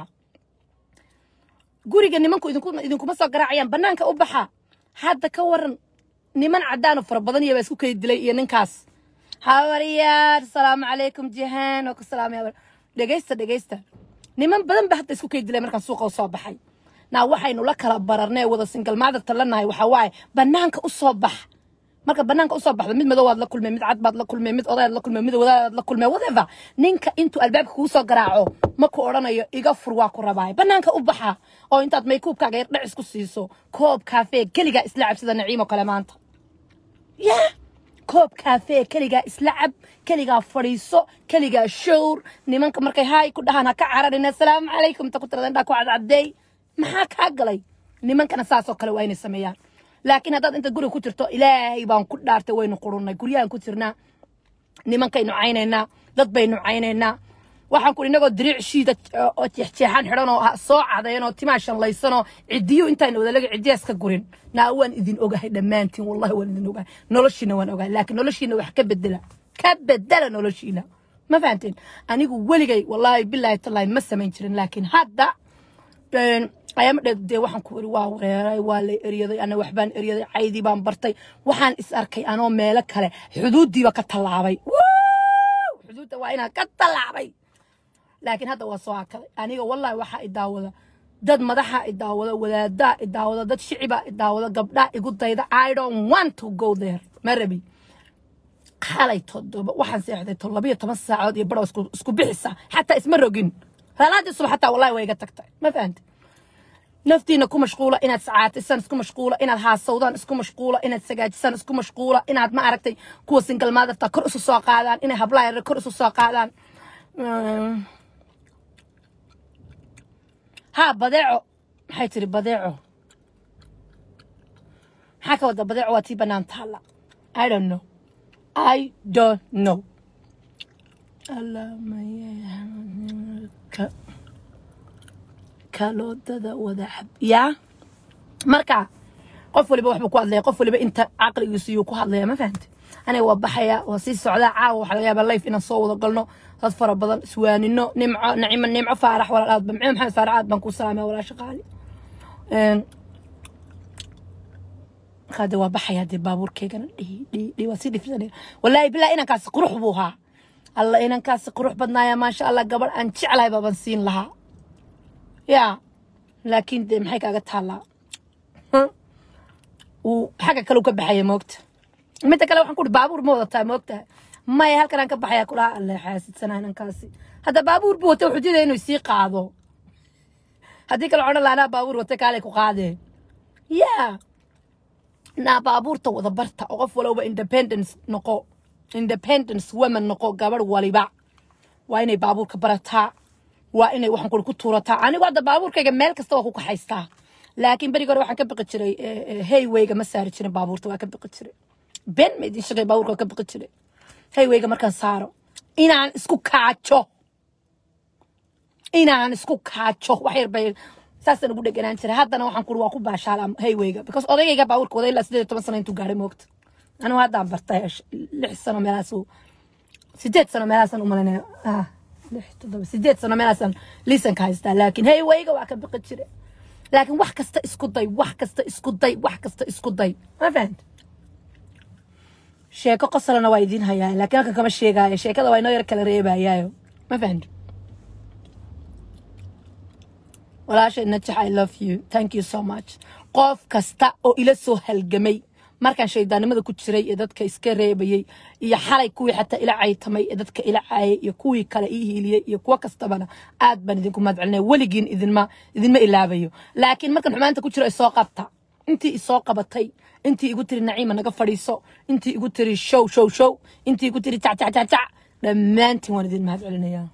guriga nimanku idinku idinkuma soo garaacayaan banaanka u baxa hadda ka waran niman cadaan oo fara badan iyo baa isku kay dilay iyo ninkaas habaryaar salaamu calaykum jihaan oo ku salaamaya dhegeysta dhegeysta niman badan ba hadda isku kay dilay markaan suuqa u soo baxay naa waxaynu la kala bararnay wada single mother talanahay waxaa waaye banaanka u soo bax marka banaanka usoo baxdo mid madow waad la kulmay mid cad baad la kulmay mid odayaad la kulmay mid wadaadaad la kulmay whatever ninka intuu albaabka kugu soo garaaco ma ku odhanayo iga fur waa ku rabaay banaanka u baxa oo intaad maykuubkaaga yar dhacis ku siiso koob kaafee keligaa isla cabsida naciimo kale maanta ya koob kaafee keligaa isla cab keligaa fadhiiso keligaa showr nimanka markay haay ku dhahaan ha ka cararin assalaamu calaykum ta ku tirada indhaa ku cadcadeey maxaa kaa galay nimankana saasoo kale waa inay sameeyaan laakiin haddaad inta guriga ku jirto ilaahay baan ku dhaartay waynu qurunnay guryahan ku jirnaa nimankaynu caynaynaa dad baynu caynaynaa waxaan ku inagoo diriic shiida oo jeexjeexan xidhan oo soo cadayan oo timaa shanlaysan oo cidiyo intaan wadalaga cidiyaas ka gurin naa waan idin ogahay dhammaantiin wallahi waan idin ogahay noloshiina waan ogahay laakiin noloshiina wax ka bedela ka bedela noloshiina ma fahanteen anigu weligay wallaahi bilaahi tallaahi ma samayn jirin laakiin hadda ayaama dheed dee waxaan ku iri waa wareeray waa la eryaday ana waxbaan eryaday caydii baan bartay waxaan is arkay anoo meelo kale xuduuddiiba ka tallaabay xuduudda waa inaan ka tallaabay laakiin hadda waa soo hakaday aniga wallahi waxaa i daawada dad madaxa i daawada wadaadaa i daawada dad shicibaa i daawada gabdhaa igu dayda i don't want to go there ma rabi xalay todoba waxaan seexday to labiyo toban saacood iyo badhow isku isku bixisa xataa isma rogin salaadii subax xataa wallahi way iga tagtay ma fahantay naftiina ku mashquula inaad sacaatisaan isku mashquula inaad haasawdaan isku mashquula inaad sagaajisaan isku mashquula inaad ma aragtay kuwa single motherta kor isu soo qaadaan inay hablaha yar kor isu soo qaadaan ha badeeco maxay tiri badeeco maxaa ka wada badeeco waa tii bannaan taalla i don't know i don't know Allaahumma kaloodada wada cab yaa marka qof waliba waxbuu ku hadlaya qof waliba inta caqligiisu yuu ku hadlaya ma fahante aniga waa baxaya waa sii socdaa caawa waxaa laga yaabaa life inaan soo wada galno dad fara badan iswaanino nimco nacimo nimco faarax walaal aad bamcimo maxamed faarax aad baan ku salaamaya walaasha qaali markaa dee waa baxaya dee baabuurkeygana dhihi dhihi dhihi waa sii dhifsanaya wallaahi bilaa inankaasi qurux buu ahaa alla inankaasi qurux badnaaya maasha allah gabadh aan jeclahay baaban siin lahaa yaa laakiin dee maxay kaaga taallaa uu xagga kale ka baxaya moogta midda kale waxaan ku uhi baabuur ma wadataa moogtahay maya halkan aan ka baxaya kulaha alle xaasidsanaa inankaasi hadda baabuur buu wata wuxuu diidaya inuu sii qaado haddii kale odhan lahaa anaa baabuur wata kaalay ku qaadee yaa naa baabuurta wada barta oo qof walowba independence noqo independence woman noqo gabadh waliba waa inay baabuurka barataa waa inay waxaan kuli ku tuurataa anigu hadda baabuurkayga meel kasta waa ku kaxaystaa laakiin berigi hore waxaan ka biqi jiray haywayga ma saari jirin baabuurta waa ka biqi jiray ben ma idin shaqay baabuurka waa ka biqi jiray haywayga markaan saaro inaan isku kaajo inaan isku kaajo wax yar bay saasaan ugu dheganaan jiray haddana waxaan kuri waa ku baashaalaa haywayga because odaygayga baabuurka waday ilaa sideed iyo toban sano intuu gaaray moogta anigu haddaan bartay lix sano meelaas sideed sano meelaasaan umalaynaya ah lix toddoba sideed sano meelaasaan liisanka haystaa laakiin haywayga waa ka biqi jire laakiin wax kasta isku day wax kasta isku day wax kasta isku day ma fahanta sheeko qosolana waa idiin hayaa laakiin halkan kama sheegaayo sheekada waa inoo yar kala reebayaayo ma fahanta walaashay najax i love you thank you so much qof kasta oo ila soo halgamay markaan shaydaannimada ku jiray ee dadka iska reebayey iyo xalay kuwii xataa ila caytamay ee dadka ila caayay iyo kuwii kale ii hiiliyey iyo kuwo kastabana aad baan idinku mahadcelinaya weligiin idinma idinma ilaabayo laakiin markaan xumaanta ku jiro isoo qabta intii isoo qabatay intii igu tiri naciima naga fadhiiso intii igu tiri show show show intii igu tiri jac jac jac jac dhammaantiin waan idin mahadcelinayaa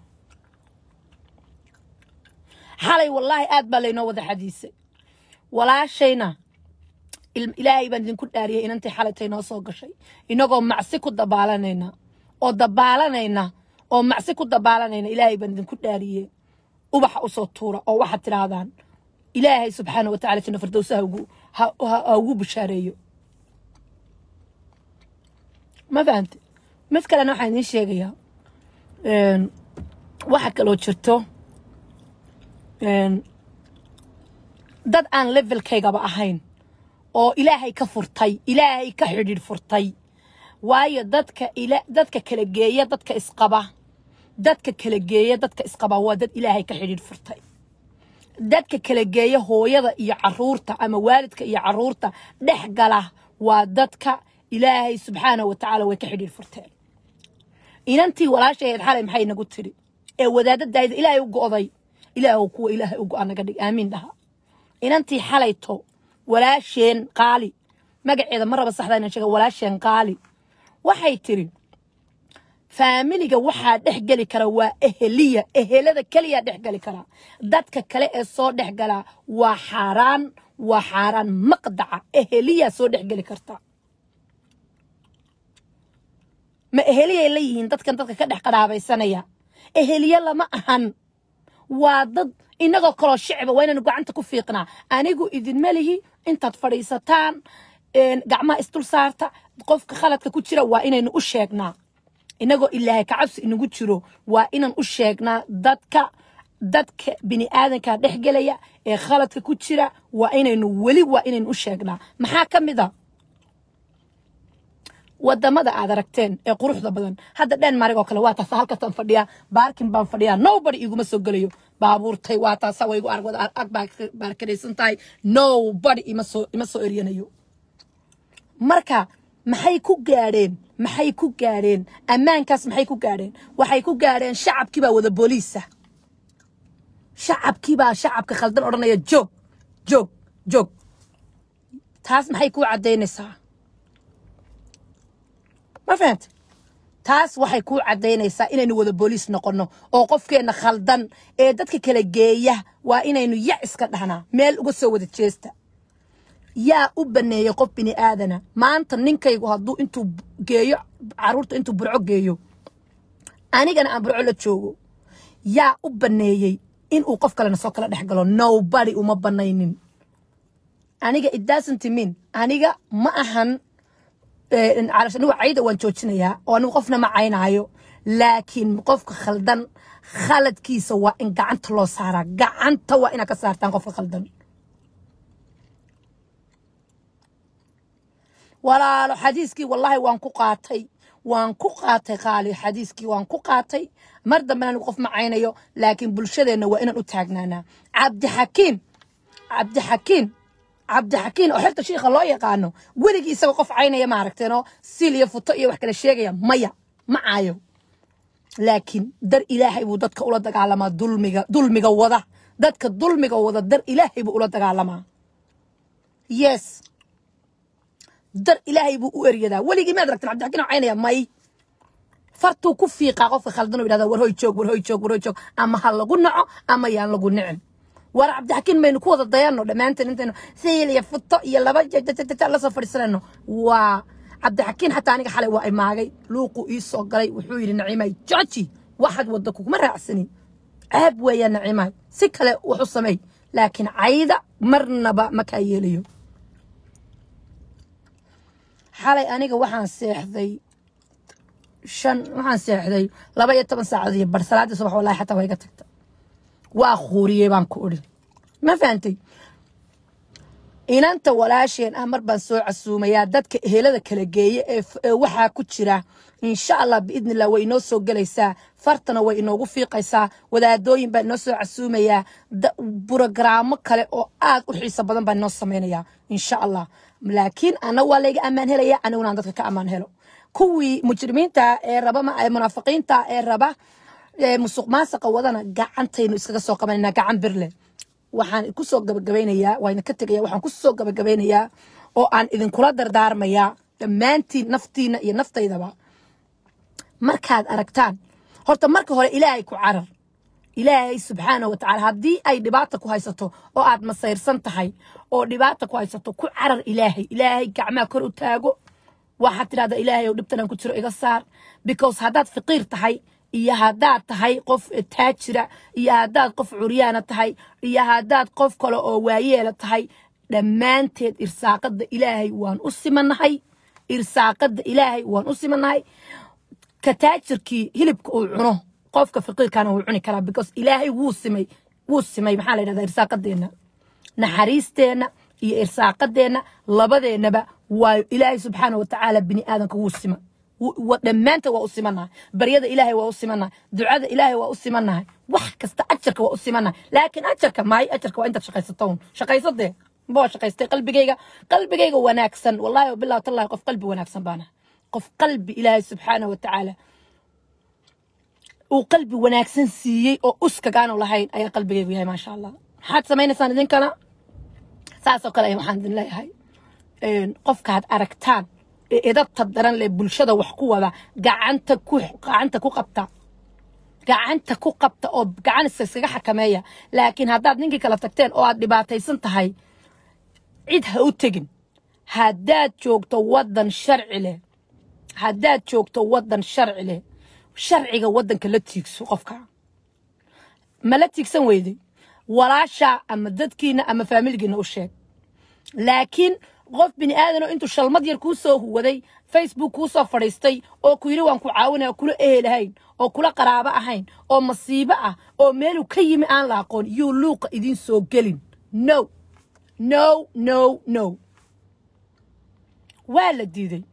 xalay wallaahi aad baa laynoo wada xadiisay walaashayna il- ilaahay baan idinku dhaariyay inantii xalaytay noo soo gashay inagoo macsi ku dabaalanayna oo dabaalanayna oo macsi ku dabaalanayna ilaahay baan idinku dhaariyey ubaxa usoo tuura oo waxaad tidhaahdaan ilaahay subxaana wa tacala janna firdowsa ha ugu ha- ha- ha ugu bishaareeyo ma fahante mid kalena waxaan idiin sheegayaa een, waxa kaloo jirto een, dad aan levelkaygaba ahayn oo ilaahay ka furtay ilaahay ka xidhiidh furtay waayo dadka ila dadka kala geeya dadka isqaba dadka kala geeya dadka isqaba waa dad ilaahay ka xidhiidh furtay dadka kala geeya hooyada iyo caruurta ama waalidka iyo caruurta dhex gala waa dadka ilaahay subxaanahu wa tacaala way ka xidhiidh furteen inantii walaashaheed xalay maxay nagu tiri ee wadaadadaayda ilaahay u go'day ilaahu kuwa ilaahay u go'a naga dhig aamiin dhaha inantii xalayto walaasheen qaali magaceeda ma raba saxda inaan sheega walaasheen qaali waxay tiri faamiliga waxaa dhex geli kara waa eheliya ehelada keliya dhex geli kara dadka kale ee soo dhex galaa waa xaaraan waa xaaraan maqdaca eheliya soo dhex geli karta ma eheliyay la yihiin dadkan dadka ka dhex qadhaabaysanaya eheliye lama ahan waa dad inagoo kaloo shicba waa inaynu gacanta ku fiiqnaa anigu idinma lihi intaad fadhiisataan een, gacmaha isdul saarta qofka khaladka ku jira waa inaynu u sheegnaa inagoo ilaahay kacabsi inagu jiro waa inaan u sheegnaa dadka dadka bini aadanka dhex gelaya ee khaladka ku jira waa inaynu weli waa inaynu u sheegnaa maxaa ka mid a wadamada aad aragteen ee quruxda badan hadda dhenmark oo kale waa taasa halkaasaan fadhiyaa baarkin baan fadhiyaa nobody iguma soo gelayo baabuurtay waa taasa way igu arag wada ag baa baarkaraysan tahay nobody ima soo ima soo eryanayo marka maxay ku gaadheen maxay ku gaadheen ammaankaas maxay ku gaadheen waxay ku gaadheen shacabkii baa wada booliisa shacabkii baa shacabka khaldan odhanaya joog joog joog taas maxay kuu caddaynaysaa ma fahamte taas waxay kuu caddaynaysaa inaynu wada booliis noqonno oo qofkeenna khaldan ee dadka kala geeya waa inaynu ya iska dhahnaa meel uga soo wada jeesta yaa u baneeyey qof bini aadana maanta ninkaygu hadduu intuu geeyo caruurta intuu burco geeyo anigana aan burco la joogo yaa u baneeyey inuu qof kalena soo kala dhex galo nobody uma banaynin aniga it doesn't mean aniga ma ahan calasha anigu cayda waan joojinayaa oo anigu qofna ma caynaayo laakiin qofka khaldan khaladkiisa waa in gacanta loo saaraa gacanta waa inaad ka saartaan qofka khaldan walaalo xadiiskii wallaahi waan ku qaatay waan ku qaatay qaali xadiiskii waan ku qaatay mar dambena anigu qof ma caynayo laakiin bulshadeenna waa inaan u taagnaanaa cabdixakiin cabdixakiin cabdixakiin oo xerta shiikha loo yaqaano weligii isagoo qof caynaya ma aragteenoo sil iyo futo iyo wax kala sheegaya maya ma caayo laakiin dar ilaahay buu dadka ula dagaalamaa dulmiga dulmiga wada dadka dulmiga wada dar ilaahay buu ula dagaalamaa yes dar ilaahay buu u eryadaa weligii maad aragteen cabdixakiin oo caynaya may fartuu ku fiiqaa qofka khaldan oo yidhahda war hoy joog war hoy joog war hoy joog ama ha lagu naco ama yaan lagu nicin war cabdixakiin maynu ku wada dayanno dhammaanteen intaynu sayil iyo futo iyo laba jajajajaj la soo fadhiisanayno waa cabdixakiin xataa aniga xalay waa imaagay luuqu ii soo galay wuxuu yidhi naciimay jooji waxaad wadda kuguma raacsanin ceeb weeyaa naciimay si kale wax u samey laakiin cayda marnaba ma kaa yeelayo xalay aniga waxaan seexday shan waxaan seexday laba iyo toban saacadood iyo bar salaadii subax wallahi xataa waa iga tagta waa khuuriyey baan ku odhi ma fahantay inanta walaasheen ah mar baan soo casuumayaa dadka ehelada kala geeye ee ee waxaa ku jira insha allah biidni illah way inoo soo gelaysaa fartana way inoogu fiiqaysaa wadaadooyin baa inoo soo casuumayaa burogaraamo kale oo aad u xiiso badan baan inoo samaynayaa insha allah laakiin ana waa layga ammaan helaya aniguna aan dadka ka ammaan helo kuwii mujrimiinta ee raba munaafiqiinta ee raba musuq maasaqa wadana gacantaynu iskaga soo qabanayna gacan birle waxaan kusoo gabagabaynayaa waa idinka tegaya waxaan kusoo gabagabaynayaa oo aan idinkula dardaarmayaa dhammaantiin naftiina iyo naftaydaba markaad aragtaan horta marka hore ilaahay ku carar ilaahay subxaana wa tacaala haddii ay dhibaata ku haysato oo aad masayrsan tahay oo dhibaata ku haysato ku carar ilaahay ilaahay gacmaha kor u taago waxaad tidhahdaa ilaahay ow dhibtanaan ku jiro iga saar because haddaad faqiir tahay iyo haddaad tahay qof taajira iyo haddaad qof curyaana tahay iyo haddaad qof kale oo waayeela tahay dhammaanteed irsaaqadda ilaahay waan u simanahay irsaaqadda ilaahay waan u simanahay ka taajirkii hilibka uu cuno qofka faqiirkana wuu cuni karaa because ilaahay wuu simay wuu simay maxaa la yidhahdaa irsaaqadeenna naxariisteenna iyo irsaaqadeenna labadeennaba waa ilaahay subxaana wa tacaala bini aadanka wuu sima dhammaanta waa u simanahay baryada ilaahay waa u simanahay ducada ilaahay waa u simanahay wax kasta ajarka waa u simanahay laakiin ajarka maay ajarka waa intaad shaqaysato un shaqaysatee baa shaqaystay qalbigayga qalbigayga wanaagsan wallahi wabillahi tallahi qof qalbi wanaagsan baana qof qalbi ilaahay subxaana wa tacaala uu qalbi wanaagsan siiyey oo uskagaanu lahayn ayaa qalbigaygu yahay maasha allah maxaad samaynaysaan idinkana saasoo kale waxaan idin leeyahay qofkaad aragtaan ee edabta daran leh bulshada wax ku wada gacanta ku gacanta ku qabta gacanta ku qabta oo gacan iskaga xakameeya laakiin haddaad ninkii kala tagteen oo aad dhibaataysan tahay cid ha u tegin haddaad joogto waddan sharci leh haddaad joogto waddan sharci leh sharciga waddanka la tiigso qofka ma la tiigsan weyday walaasha ama dadkiina ama faamiligiina u sheeg laakiin qof bini aadanoo intuu shalmad yar kuu soo huwaday facebook kuu soo fadhiistay oo ku yidhi waan ku caawinaya oo kula ehelahayn oo kula qaraabo ahayn oo masiibo ah oo meeluu ka yimi aan la aqoon yuu luuqa idiin soo gelin no no no no waa la diiday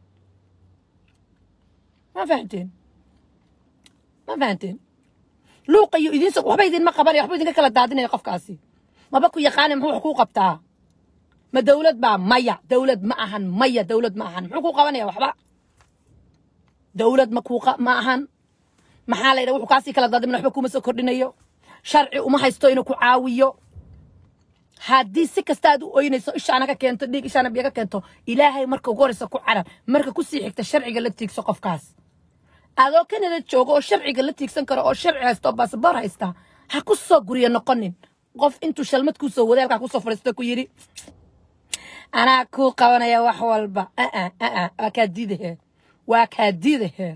ma fahanteen ma fahanteen luuqa iyo idiin soo waxba idinma qabanaya waxba idinka kala daadinaya qofkaasi maba ku yaqaanay muxuu wax kuu qabtaa ma dawlad baa maya dawlad ma ahan maya dawlad ma ahan muxuu kuu qabanaya waxba dawlad ma kuu ma ahan maxaa la yidhaha wuxuu kaasii kala daadimin waxba kuma soo kordhinayo sharci uma haysto inuu ku caawiyo haddii si kasta aad u oynayso ishaana ka keento dhiig ishaana biyo ka keento ilaahay marka ugu horeysa ku carar marka ku sii xigta sharciga la tiigso qofkaas adoo kanada joogo oo sharciga la tiigsan karo oo sharci haysta oo baasaboor haysta ha ku soo guryo noqonin qof intuu shalmad kuu soo waday halkaa kusoo fadhiisto ku yidhi anaa kuu qabanaya wax walba aa aa waa kaa diidaheen waa kaa diidaheen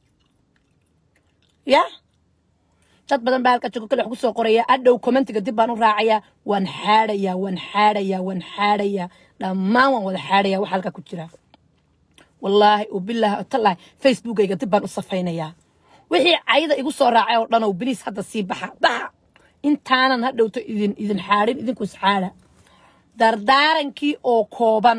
ya dad badan baa halka joogo kale wax ku soo qoraya adhow commentiga dib baan u raacayaa waan xaadhayaa waan xaadhayaa waan xaadhayaa dhammaan waan wada xaadhayaa waxa halka ku jira wallaahi ubilaahi otallaahi facebookayga dib baan u safaynayaa wixii cayda igu soo raacay oo dhan oo biliis hadda sii baxa baxa intaanan hadhowto idin idin xaadhin idinku isxaadha dardaarankii oo kooban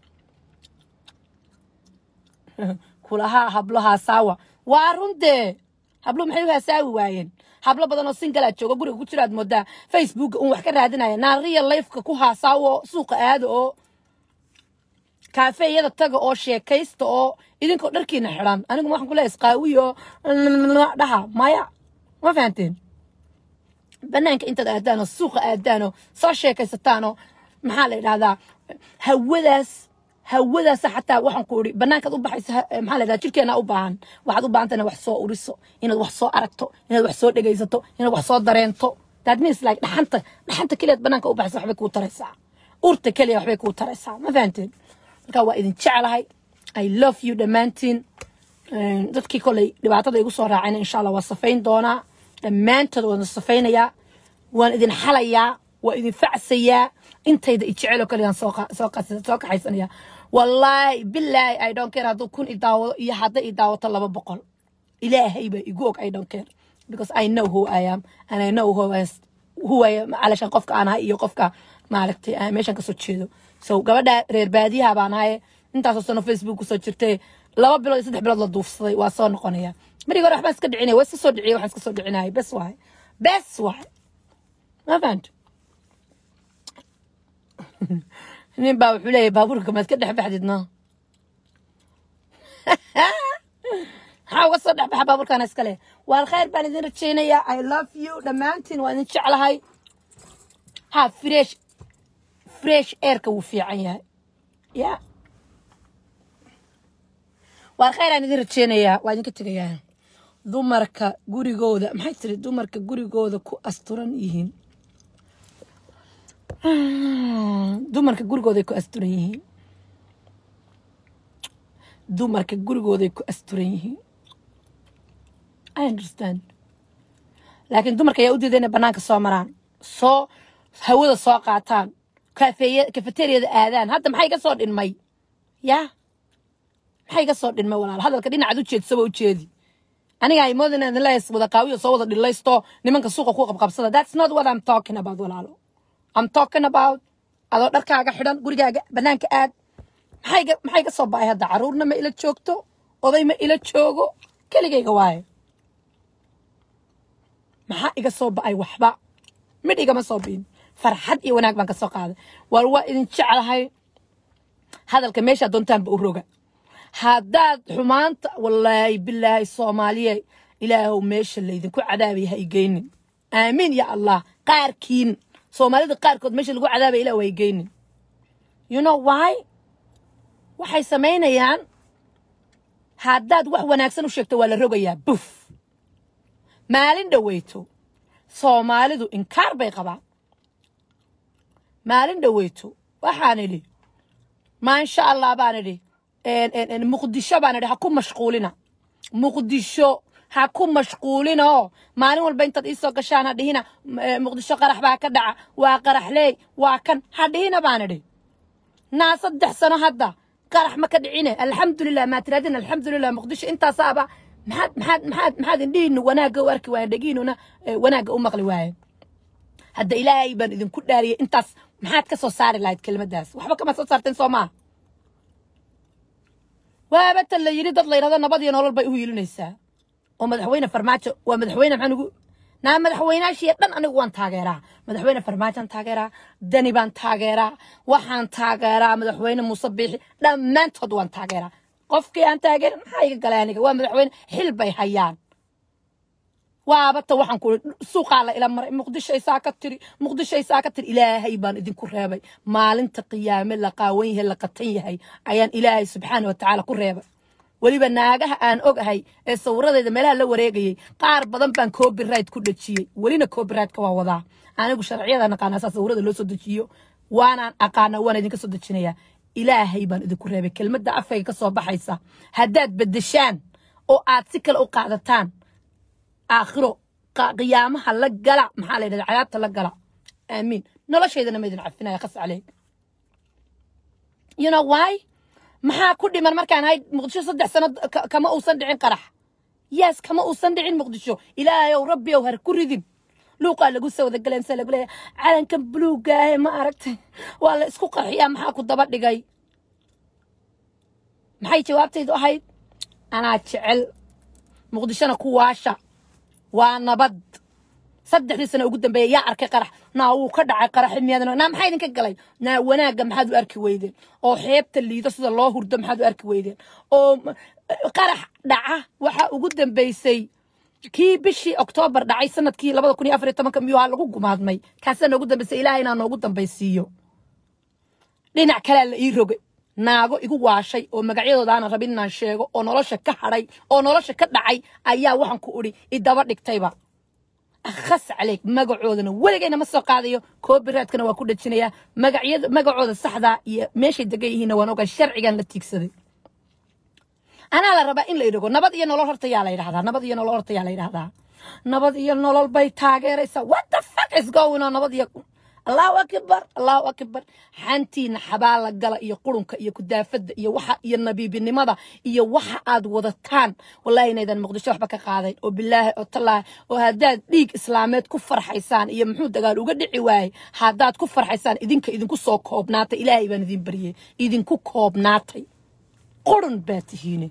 kulahaa hablo haasaawa waa runtee hablo maxay u haasaawi waayeen hablo badan oo singalaa jooga guriga ku jiraad moodaa facebooka un wax ka raadinaya naariya lifeka ku haasaawo suuqa aada oo kaafeeyada taga oo sheekaysta oo idinkoo dharkiina xidhan anigu waxaan ku leeyahay isqaawiyo dhaha maya ma fahanteen banaanka intaad aadaanoo suuqa aadaanoo soo sheekaysataanoo maxaa la yidhahdaa hawadaas hawadaasa xataa waxaan ku idhi banaankaad u baxayso maxaa la yidhahdaa jirkeena u baahan waxaad u baahanta inaad wax soo uriso inaad wax soo aragto inaad wax soo dhegaysato inaad wax soo dareento that means like dhaxanta dhaxanta keliyaad banaanka u baxayso waxbay kuu taraysaa urta keliya waxbay kuu taraysaa ma fahanteen marka waa idin jeclahay i love you dhammaantiin dadkii koley dhibaatada igu soo raacayna insha allah waa safayn doonaa dhammaantood waan safaynayaa waan idin xalayaa waa idin facsayaa intayda ijeceloo kale aan soo kaxaysanaya wallaahi bilaahi i don't care hadduu kun i daawado iyo hadday i daawato laba boqol ilaahay baa igu og i don't care because i know who i am and i know who I, who I am calashan qofka aan ahay iyo qofka maaragtay aan meeshan kasoo jeedo so gabadha reer baadiyaha baan ahaye intaasoo sano facebook kusoo jirtay laba bilood iyo saddex bilood la duufsaday waa soo noqonaya marigi hore waxbaan iska dhicinaya waa iska soo dhiciyay waxaan iska soo dhicinaya bes waay bes waay ma fahanto nin baa wuxuu leeyahay baabuurka maad ka dhex baxdid no maxaa uga soo dhex baxa baabuurkaana iska leh waan khayr baan idin rajaynayaa i love you dhammaantiin waa idin jeclahay ha fresh fresh airka wuu fiican yahay ya waan khayr aan idin rajaynayaa waa idinka tegayaa dumarka gurigooda maxay tiri dumarka gurigooda ku asturan yihiin dumarka gurigooday ku asturan yihiin dumarka gurigooday ku asturan yihiin i understand laakiin dumarka ayaa u diiday inay banaanka soo maraan soo hawada soo qaataan kafeeya kafeteriyada aadaan hadda maxay iga soo dhinmay yaa maxay iga soo dhinmay walaal hadalka dhinacaad u jeedsaba u jeedi aniga ay moodin inaan la is wada qaawiyo soo wada dhilaysto nimanka suuqa ku qabqabsada that's not what I'm talking about walaalo I'm talking about adoo dharkaaga xidhan gurigaaga banaanka aad maxay iga maxay iga soo ba'ay hadda caruurna ma ila joogto oday ma ila joogo keligayga waaye maxaa iga soo ba'ay waxba midh igama soo biin farxad iyo wanaag baan ka soo qaaday war waa idin jeclahay hadalka meeshaa doontaanba u roga haddaad xumaanta wallaahi bilaahi soomaaliye ilaahow meesha laydinku cadaabaya ha igeynin aamiin ya allah qaarkiin soomaalida qaarkood meesha lagu cadaabaya ilah ha igeynin you know why waxay samaynayaan haddaad wax wanaagsan u sheegto waa la rogayaa buf maalin dhoweyto soomaalidu inkaar bay qabaan maalin dhoweyto waxaan idhi maasha allah baan idhi muqdisho baan idhi ha ku mashquulina muqdisho ha ku mashquulina oo maalin walba intaad iisoo gashaan ha dhihina muqdisho qarax baa ka dhaca waa qaraxleey waa kan ha dhihina baan idhi naa saddex sano hadda qarax ma ka dhicine alxamdulilah maa tiraadin alxamdulilah muqdisho intaasaaba maxaad maxaad maxaad maxaad indhihiinu wanaagga u arki waayen dhegiinuna wanaagga u maqli waayen hadda ilaahay baan idinku dhaariyey intaas maxaad ka soo saari lahayd kelmaddaas waxba kama soo saarteen soo maa waaba tan la yidhi dad la yidhahdo nabad iyo nolol bay u hiilinaysaa oo madaxweyne farmaajo waa madaxweyne maxaan ugu naa madaxweynaashii dhan anigu waan taageeraa madaxweyne farmaajaan taageeraa dani baan taageeraa waxaan taageeraa madaxweyne muuse biixi dhammaantood waan taageeraa qofkii aan taageerin maxaa iga galay aniga waa madaxweyne xil bay hayaan waabata waxaan ku suuqaa la ila maray muqdisho isaa ka tiri muqdisho isaa ka tiri ilaahay baan idinku reebay maalinta qiyaame la qaawan yahay la qatan yahay ayaan ilaahay subxaana watacaala ku reebay weliba naagaha aan ogahay ee sawiradeeda meelaha la wareegayay qaar badan baan copyright ku dhejiyey welina copyrightka waa wadaa anigu sharciyada naqaanaa saa sawirada loo soo dejiyo waanaan aqaana waan idinka soo dejinayaa ilaahay baan idinku reebay kelmadda afkayga ka soo baxaysa haddaad beddeshaan oo aad si kale u qaadataan aakhiro qiyaamaha la gala maxaa la yidhahda cadaabta la gala aamiin noloshaydana ma idin cafinaya khas caleyg you know why maxaa ku dhiman markaan ahayd muqdisho saddex sano kama uusan dhicin qarax yes kama uusan dhicin muqdisho ilaahayow rabbiyow har ku ridin luuqaa lagu soo wada galeen saa lagu leeyahay calankan buluugaahe ma aragtay waa la isku qarxiyaa maxaa ku daba dhigay maxay jawaabtaydu ahayd anaa jecel muqdishona ku waasha waa nabad saddexdii sano ugu dambeeya yaa arkay qarax naa wuu ka dhacay qaraxi miyaadna naa maxaa idinka galay naa wanaagga maxaad u arki weydeen oo xeebta liido sida loo hurdo maxaad u arki weydeen oo qarax dhaca waxaa ugu dambeysay kii bishii oktoobar dhacay sanadkii labada kun iyo afar iyo tobanka miyuu lagu gumaadmay kaasaa noogu dambeysay ilaahay inaa noogu dambaysiiyo dhinac kalea la ii rogay naago igu waashay oo magacyadooda aanan rabin inaan sheego oo nolosha ka hadhay oo nolosha ka dhacay ayaa waxaan ku udhi idaba dhigtayba akhas caleyg magacoodana weligayna ma soo qaadayo copyrightkana waa ku dhejinayaa magacyada magacooda saxdaa iyo meeshay degan yihiinna waan ogaa sharcigan la tiigsaday anaa la rabaa in la idhago nabad iyo nolol horta yaa la yidhahdaa nabad iyo nolol horta yaa la yidhahdaa nabad iyo nolol bay taageeraysaa what the fuck is going on nabad iyo allahu akbar allahu akbar xantiina xabaala gala iyo qurunka iyo kudaafada iyo waxa iyo nabiibinimada iyo waxa aad wadataan wallahi inaydan muqdisho waxba ka qaadayn oo bilaahi oo tallaahi oo haddaad dhiig islaameed ku farxaysaan iyo muxuu dagaal uga dhici waayey haddaad ku farxaysaan idinka idinku soo koobnaatay ilaahay baan idin baryey idinku koobnaatay qurun baa tihiine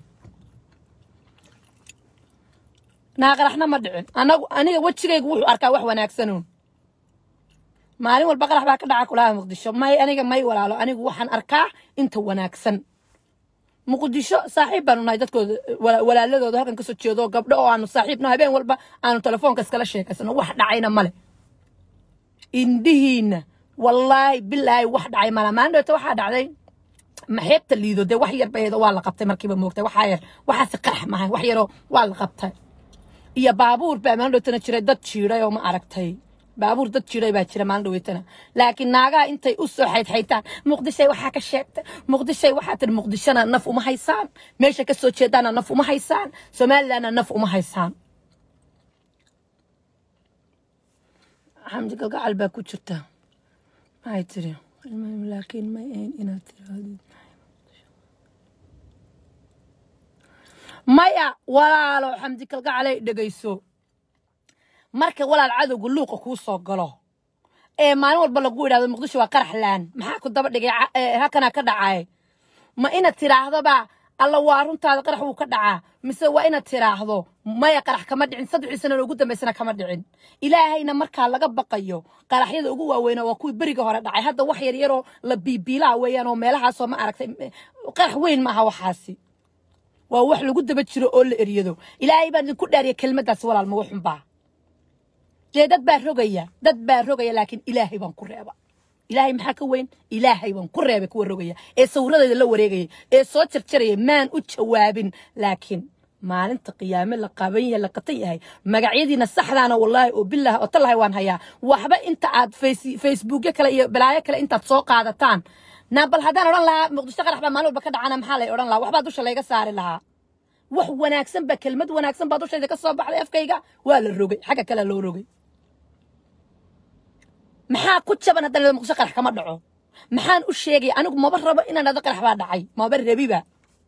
naaqaraxna ma dhicin anagu aniga wejigaygu wuxuu arkaa wax wanaagsanuun maalin walba qarax baa ka dhaca kulaha muqdisho may aniga may walaalo anigu waxaan arkaa inta wanaagsan muqdisho saaxiib baanu nahay dadkooda walaaladooda halkan kasoo jeedo gabdho oo aanu saaxiibno habeen walba aanu telefoonka iskala sheekaysano wax dhacayna male indhihiina wallaahi bilaahi wax dhacay mala maalin dhoota waxaa dhacday maxeebta liido dee wax yar baheedo waa la qabtay markiiba moogtay waxaa yar waxaasi qarax mahay wax yaroo waa la qabtay iyo baabuur baa maalin dhowtana jiray dad jiiday oo ma aragtay baabuur dad jiray baa jira maalin dhoweytana laakiin naagaha intay u soo xaydxaytaan muqdishay waxaa ka sheegta muqdishay waxaa tiri muqdishona naf uma haysaan meesha ka soo jeedaana naf uma haysaan somalilandna naf uma haysaan xamdi galgacal baa ku jirta maxay tiri laakiin may ahayn inaad tirahdid maya walaalo xamdi kalgacalay dhegayso marka walaal cadowga luuqa kuu soo galo ee maalin walba lagu idhahdo muqdisho waa qarax laan maxaa ku daba dhigay ca- ee, halkanaa ka dhacay ma inaad tiraahdoba alla waa runtaada qarax wuu ka dhacaa mise waa inaad tiraahdo maya qarax kama dhicin saddexdii sano ugu dambaysana kama dhicin ilaahayna markaa laga baqayo qaraxyada ugu waaweyna waa kuwii beriga hore dhacay hadda wax yar yaroo la biibiilaa weeyaan oo meelahaasoo ma aragtay qarax weyn maaha waxaasi waa wax lagu daba jiro oo la eryado ilaahay baan idinku dhaariya kelmaddaas walaal maga xunbaa dee dad baa rogaya dad baa rogaya laakiin ilaahay baan ku reeba ilaahay maxaa ka weyn ilaahay baan ku reebay kuwa rogaya ee sawiradeeda la wareegaya ee soo jarjaraya maan u jawaabin laakiin maalinta qiyaame la qaban yahay la qatan yahay magacyadiina saxdaana wallaahi oo bilaah oo tallahay waan hayaa waxba inta aad face- facebookyo kale iyo balaayo kale intaad soo qaadataan na bal haddaan odhan lahaa muqdisho qarax baa maalin walba ka dhacana maxaa lay odhan lahaa waxbaa dusha layga saari lahaa wax wanaagsan ba kelmad wanaagsan baa dushayda ka soo baxday afkayga waa la rogay xagga kale loo rogay maxaa ku jaban haddana muqdisho qarax kama dhaco maxaan u sheegaya anigu maba rabo inaan dhado qarax baa dhacay maba rabiba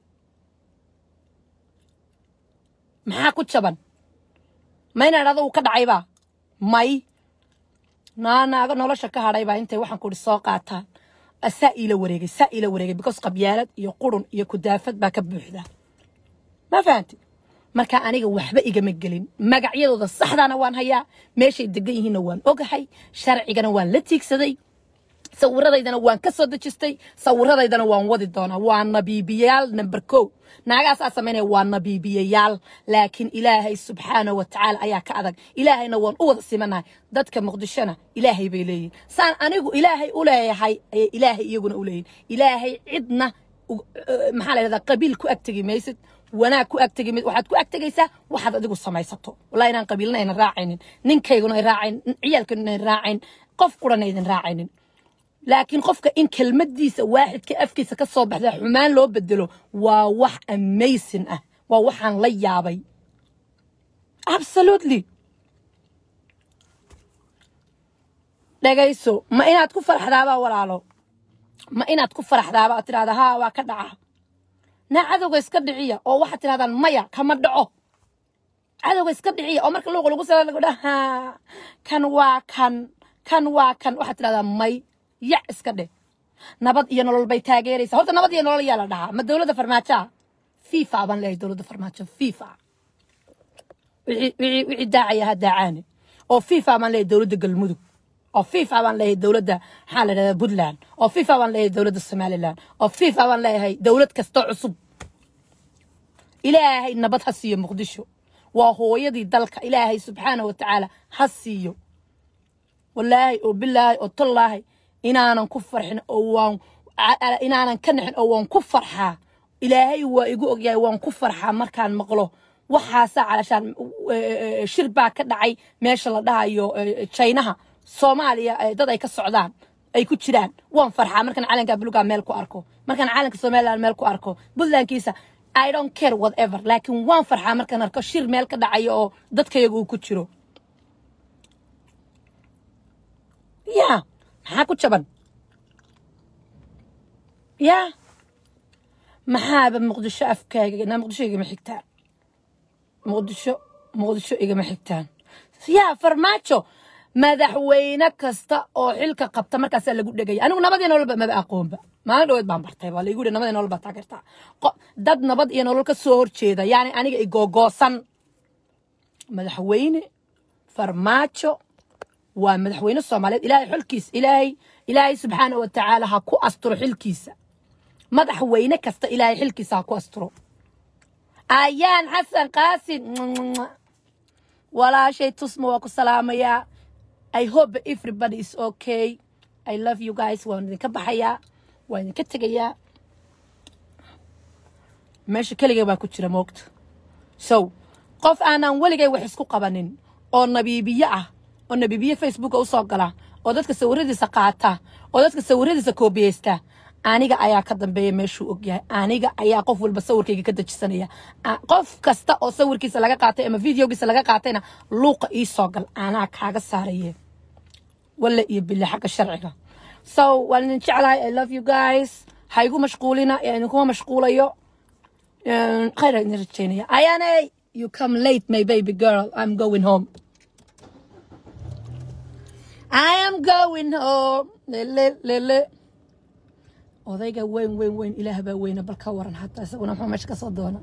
maxaa ku jaban ma inaan dhado uu ka dhacayba may naanaaga nolosha ka hadhaybaa intay waxaan ku ihi soo qaataan saa iila wareegay saa iila wareegay because qabyaalad iyo qurun iyo kudaafad baa ka buuxda ma fahanti marka aniga waxba igama gelin magacyadooda saxdaana waan hayaa meeshay degan yihiinna waan ogahay sharcigana waan la tiigsaday sawiradaydana waan ka soo dejistay sawiradaydana waan wadi doonaa waa nabiibiyayaal number kow naagaasaa samaynaya waa nabiibiyayaal laakiin ilaahay subxaana wa tacaala ayaa ka adag ilaahayna waan u wada simanahay dadka muqdishona ilaahay bay leeyihin saan anigu ilaahay u leeyahay ayay ilaahay iyaguna u leeyihin ilaahay cidna u- eh, maxaa la yidhahdaa qabiil ku agtegi maysid wanaag ku agtegi mid waxaad ku agtegaysaa waxaad adigu samaysato wallahi inaan qabiilna aynan raacaynin ninkayguna ay raacaynin ciyaalkayguna ay raacayn qof qurana aydan raacaynin laakiin qofka in kelmadiisa waaxidka afkiisa ka soo baxda xumaan loo bedelo waa wax amazing ah waa waxaan la yaabay absolutely dhagayso ma inaad ku faraxdaabaa walaalo ma inaad ku faraxdaaba aad tidhahda haa waa ka dhaca naa cadowga iska dhiciya oo waxaad tidhahdaan maya kama dhaco cadowga iska dhiciya oo marka luuqa lagu sala lagu dhaha kan waa kan kan waa kan waxaad tidhahdaa may yac iska dheh nabad iyo nolol bay taageeraysaa horta nabad iyo nolol yaa la dhahaa ma dowladda farmaajoa fifa baan leeyahay dowladda farmaajo fifa wixii wixii wixii daacaya ha daacaane oo fifa baan leeyahay dowladda galmudug oo fifa baan leeyahay dowladda maxaa la dhahdaa puntland oo fifa baan leeyahay dowladda somaliland oo fifa baan leeyahay dowlad kastoo cusub ilaahay nabad ha siiyo muqdisho waa hooyadii dalka ilaahay subxaana wa tacaala ha siiyo wallaahi oo bilaahi oo tallaahi inaanan ku farxin oo waan a- a- inaanan ka naxin oo waan ku farxaa ilaahay waa igu ogyahay waan ku farxaa markaan maqlo waxaasaa calashaan eh, eh, shir baa ka dhacay meesha la dhahayo eh, chinaha soomaaliya eh, dad ay ka socdaan ay ku jiraan waan farxaa markaan calanka buluga meel ku arko markaan calanka somaliland meel ku arko puntlandkiisa i don't care whatever laakiin waan farxaa markaan arko shir meel ka dhacayo oo dadkayaga uu ku jiro ya maxaa ku jaban ya maxaaba muqdisho afkaaga na muqdisho igama xigtaan muqdisho muqdisho igama xigtaan yaa farmaajo madaxweyne kasta oo xilka qabta markaasaa lagu dhegaya anigu nabad iyo nololba maba aqoonba maalin dhaweed baan bartay waa laygu yihi nabad iyo nolol baa taageertaa Qo- dad nabad iyo nolol ka soo horjeeda yaani aniga igogoosan madaxweyne farmaajo waa madaxweyne soomaaliyeed ilaahay xilkiisa ilaahay ilaahay subxaana wa tacaala ha ku asturo xilkiisa madaxweyne kasta ilaahay xilkiisa ha ku asturo ayaan xasan qaasin walaashay tusma waa ku salaamayaa i hope everybody is okay i love you guys waan idinka baxayaa waan idinka tegayaa meesha keligay baa ku jira moogta so qof aanan weligay wax isku qabanin oo nabiibiye ah oo nabiibiye facebooka usoo gala oo dadka sawiradiisa qaata oo dadka sawiradiisa koobiyeysta aniga ayaa ka dambeeya meeshuu ogyahay aniga ayaa qof walba sawirkayga ka dejisanaya A- qof kasta oo sawirkiisa laga qaatay ama videogiisa laga qaatayna luuqa ii soo gal anaa kaaga saaraye walla iyo bille xagga sharciga so waan idin jeclahay i love you guys ha igu mashquulina ee idinkuma mashquulayo Um, khayr aan idin rajeynaya ayaney you come late my baby girl i'm going home i am going home lele lele odayga weyn weyn weyn ilaah baa weyna bal ka waran hataa isaguna muxuu meesha kasoo doona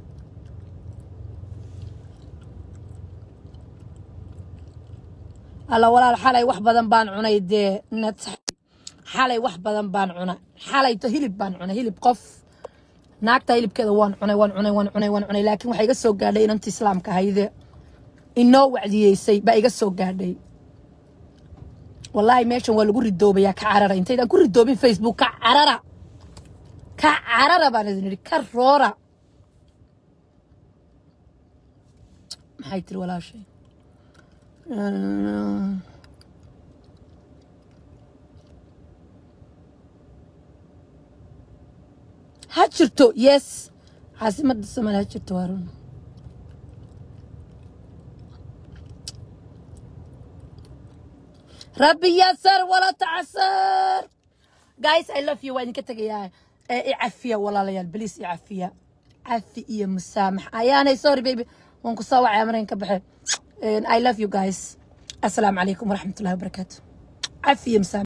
alla walaal xalay wax badan baan cunay dee nat xalay wax badan baan cunay xalayto hilib baan cunay hilib qof naagta hilibkeeda waan cunay waan cunay waan cunay waan cunay laakiin waxaa iga soo gaadhay inantii islaamka hayde inoo wacdiyeysay baa iga soo gaadhay wallaahi meeshan waa lagu ridoobayaa ka carara intaydaan ku ridoobin facebook ka carara ka carara baan idin idhi ka roora maxay tiri walaashay ha jirto yes caasimadda soomaaliya ha jirto waa run rabbi yasar wala tacasar guys i love you waa idinka tegayaa ee i cafiya walaalayaal beliis i cafiya cafi iyo musaamax ayaanay sorry baby waan ku soo wacaya markan ka baxe i love you guys assalaamu calaykum waraxmatullahi wabarakaatu cafi iyo musaamax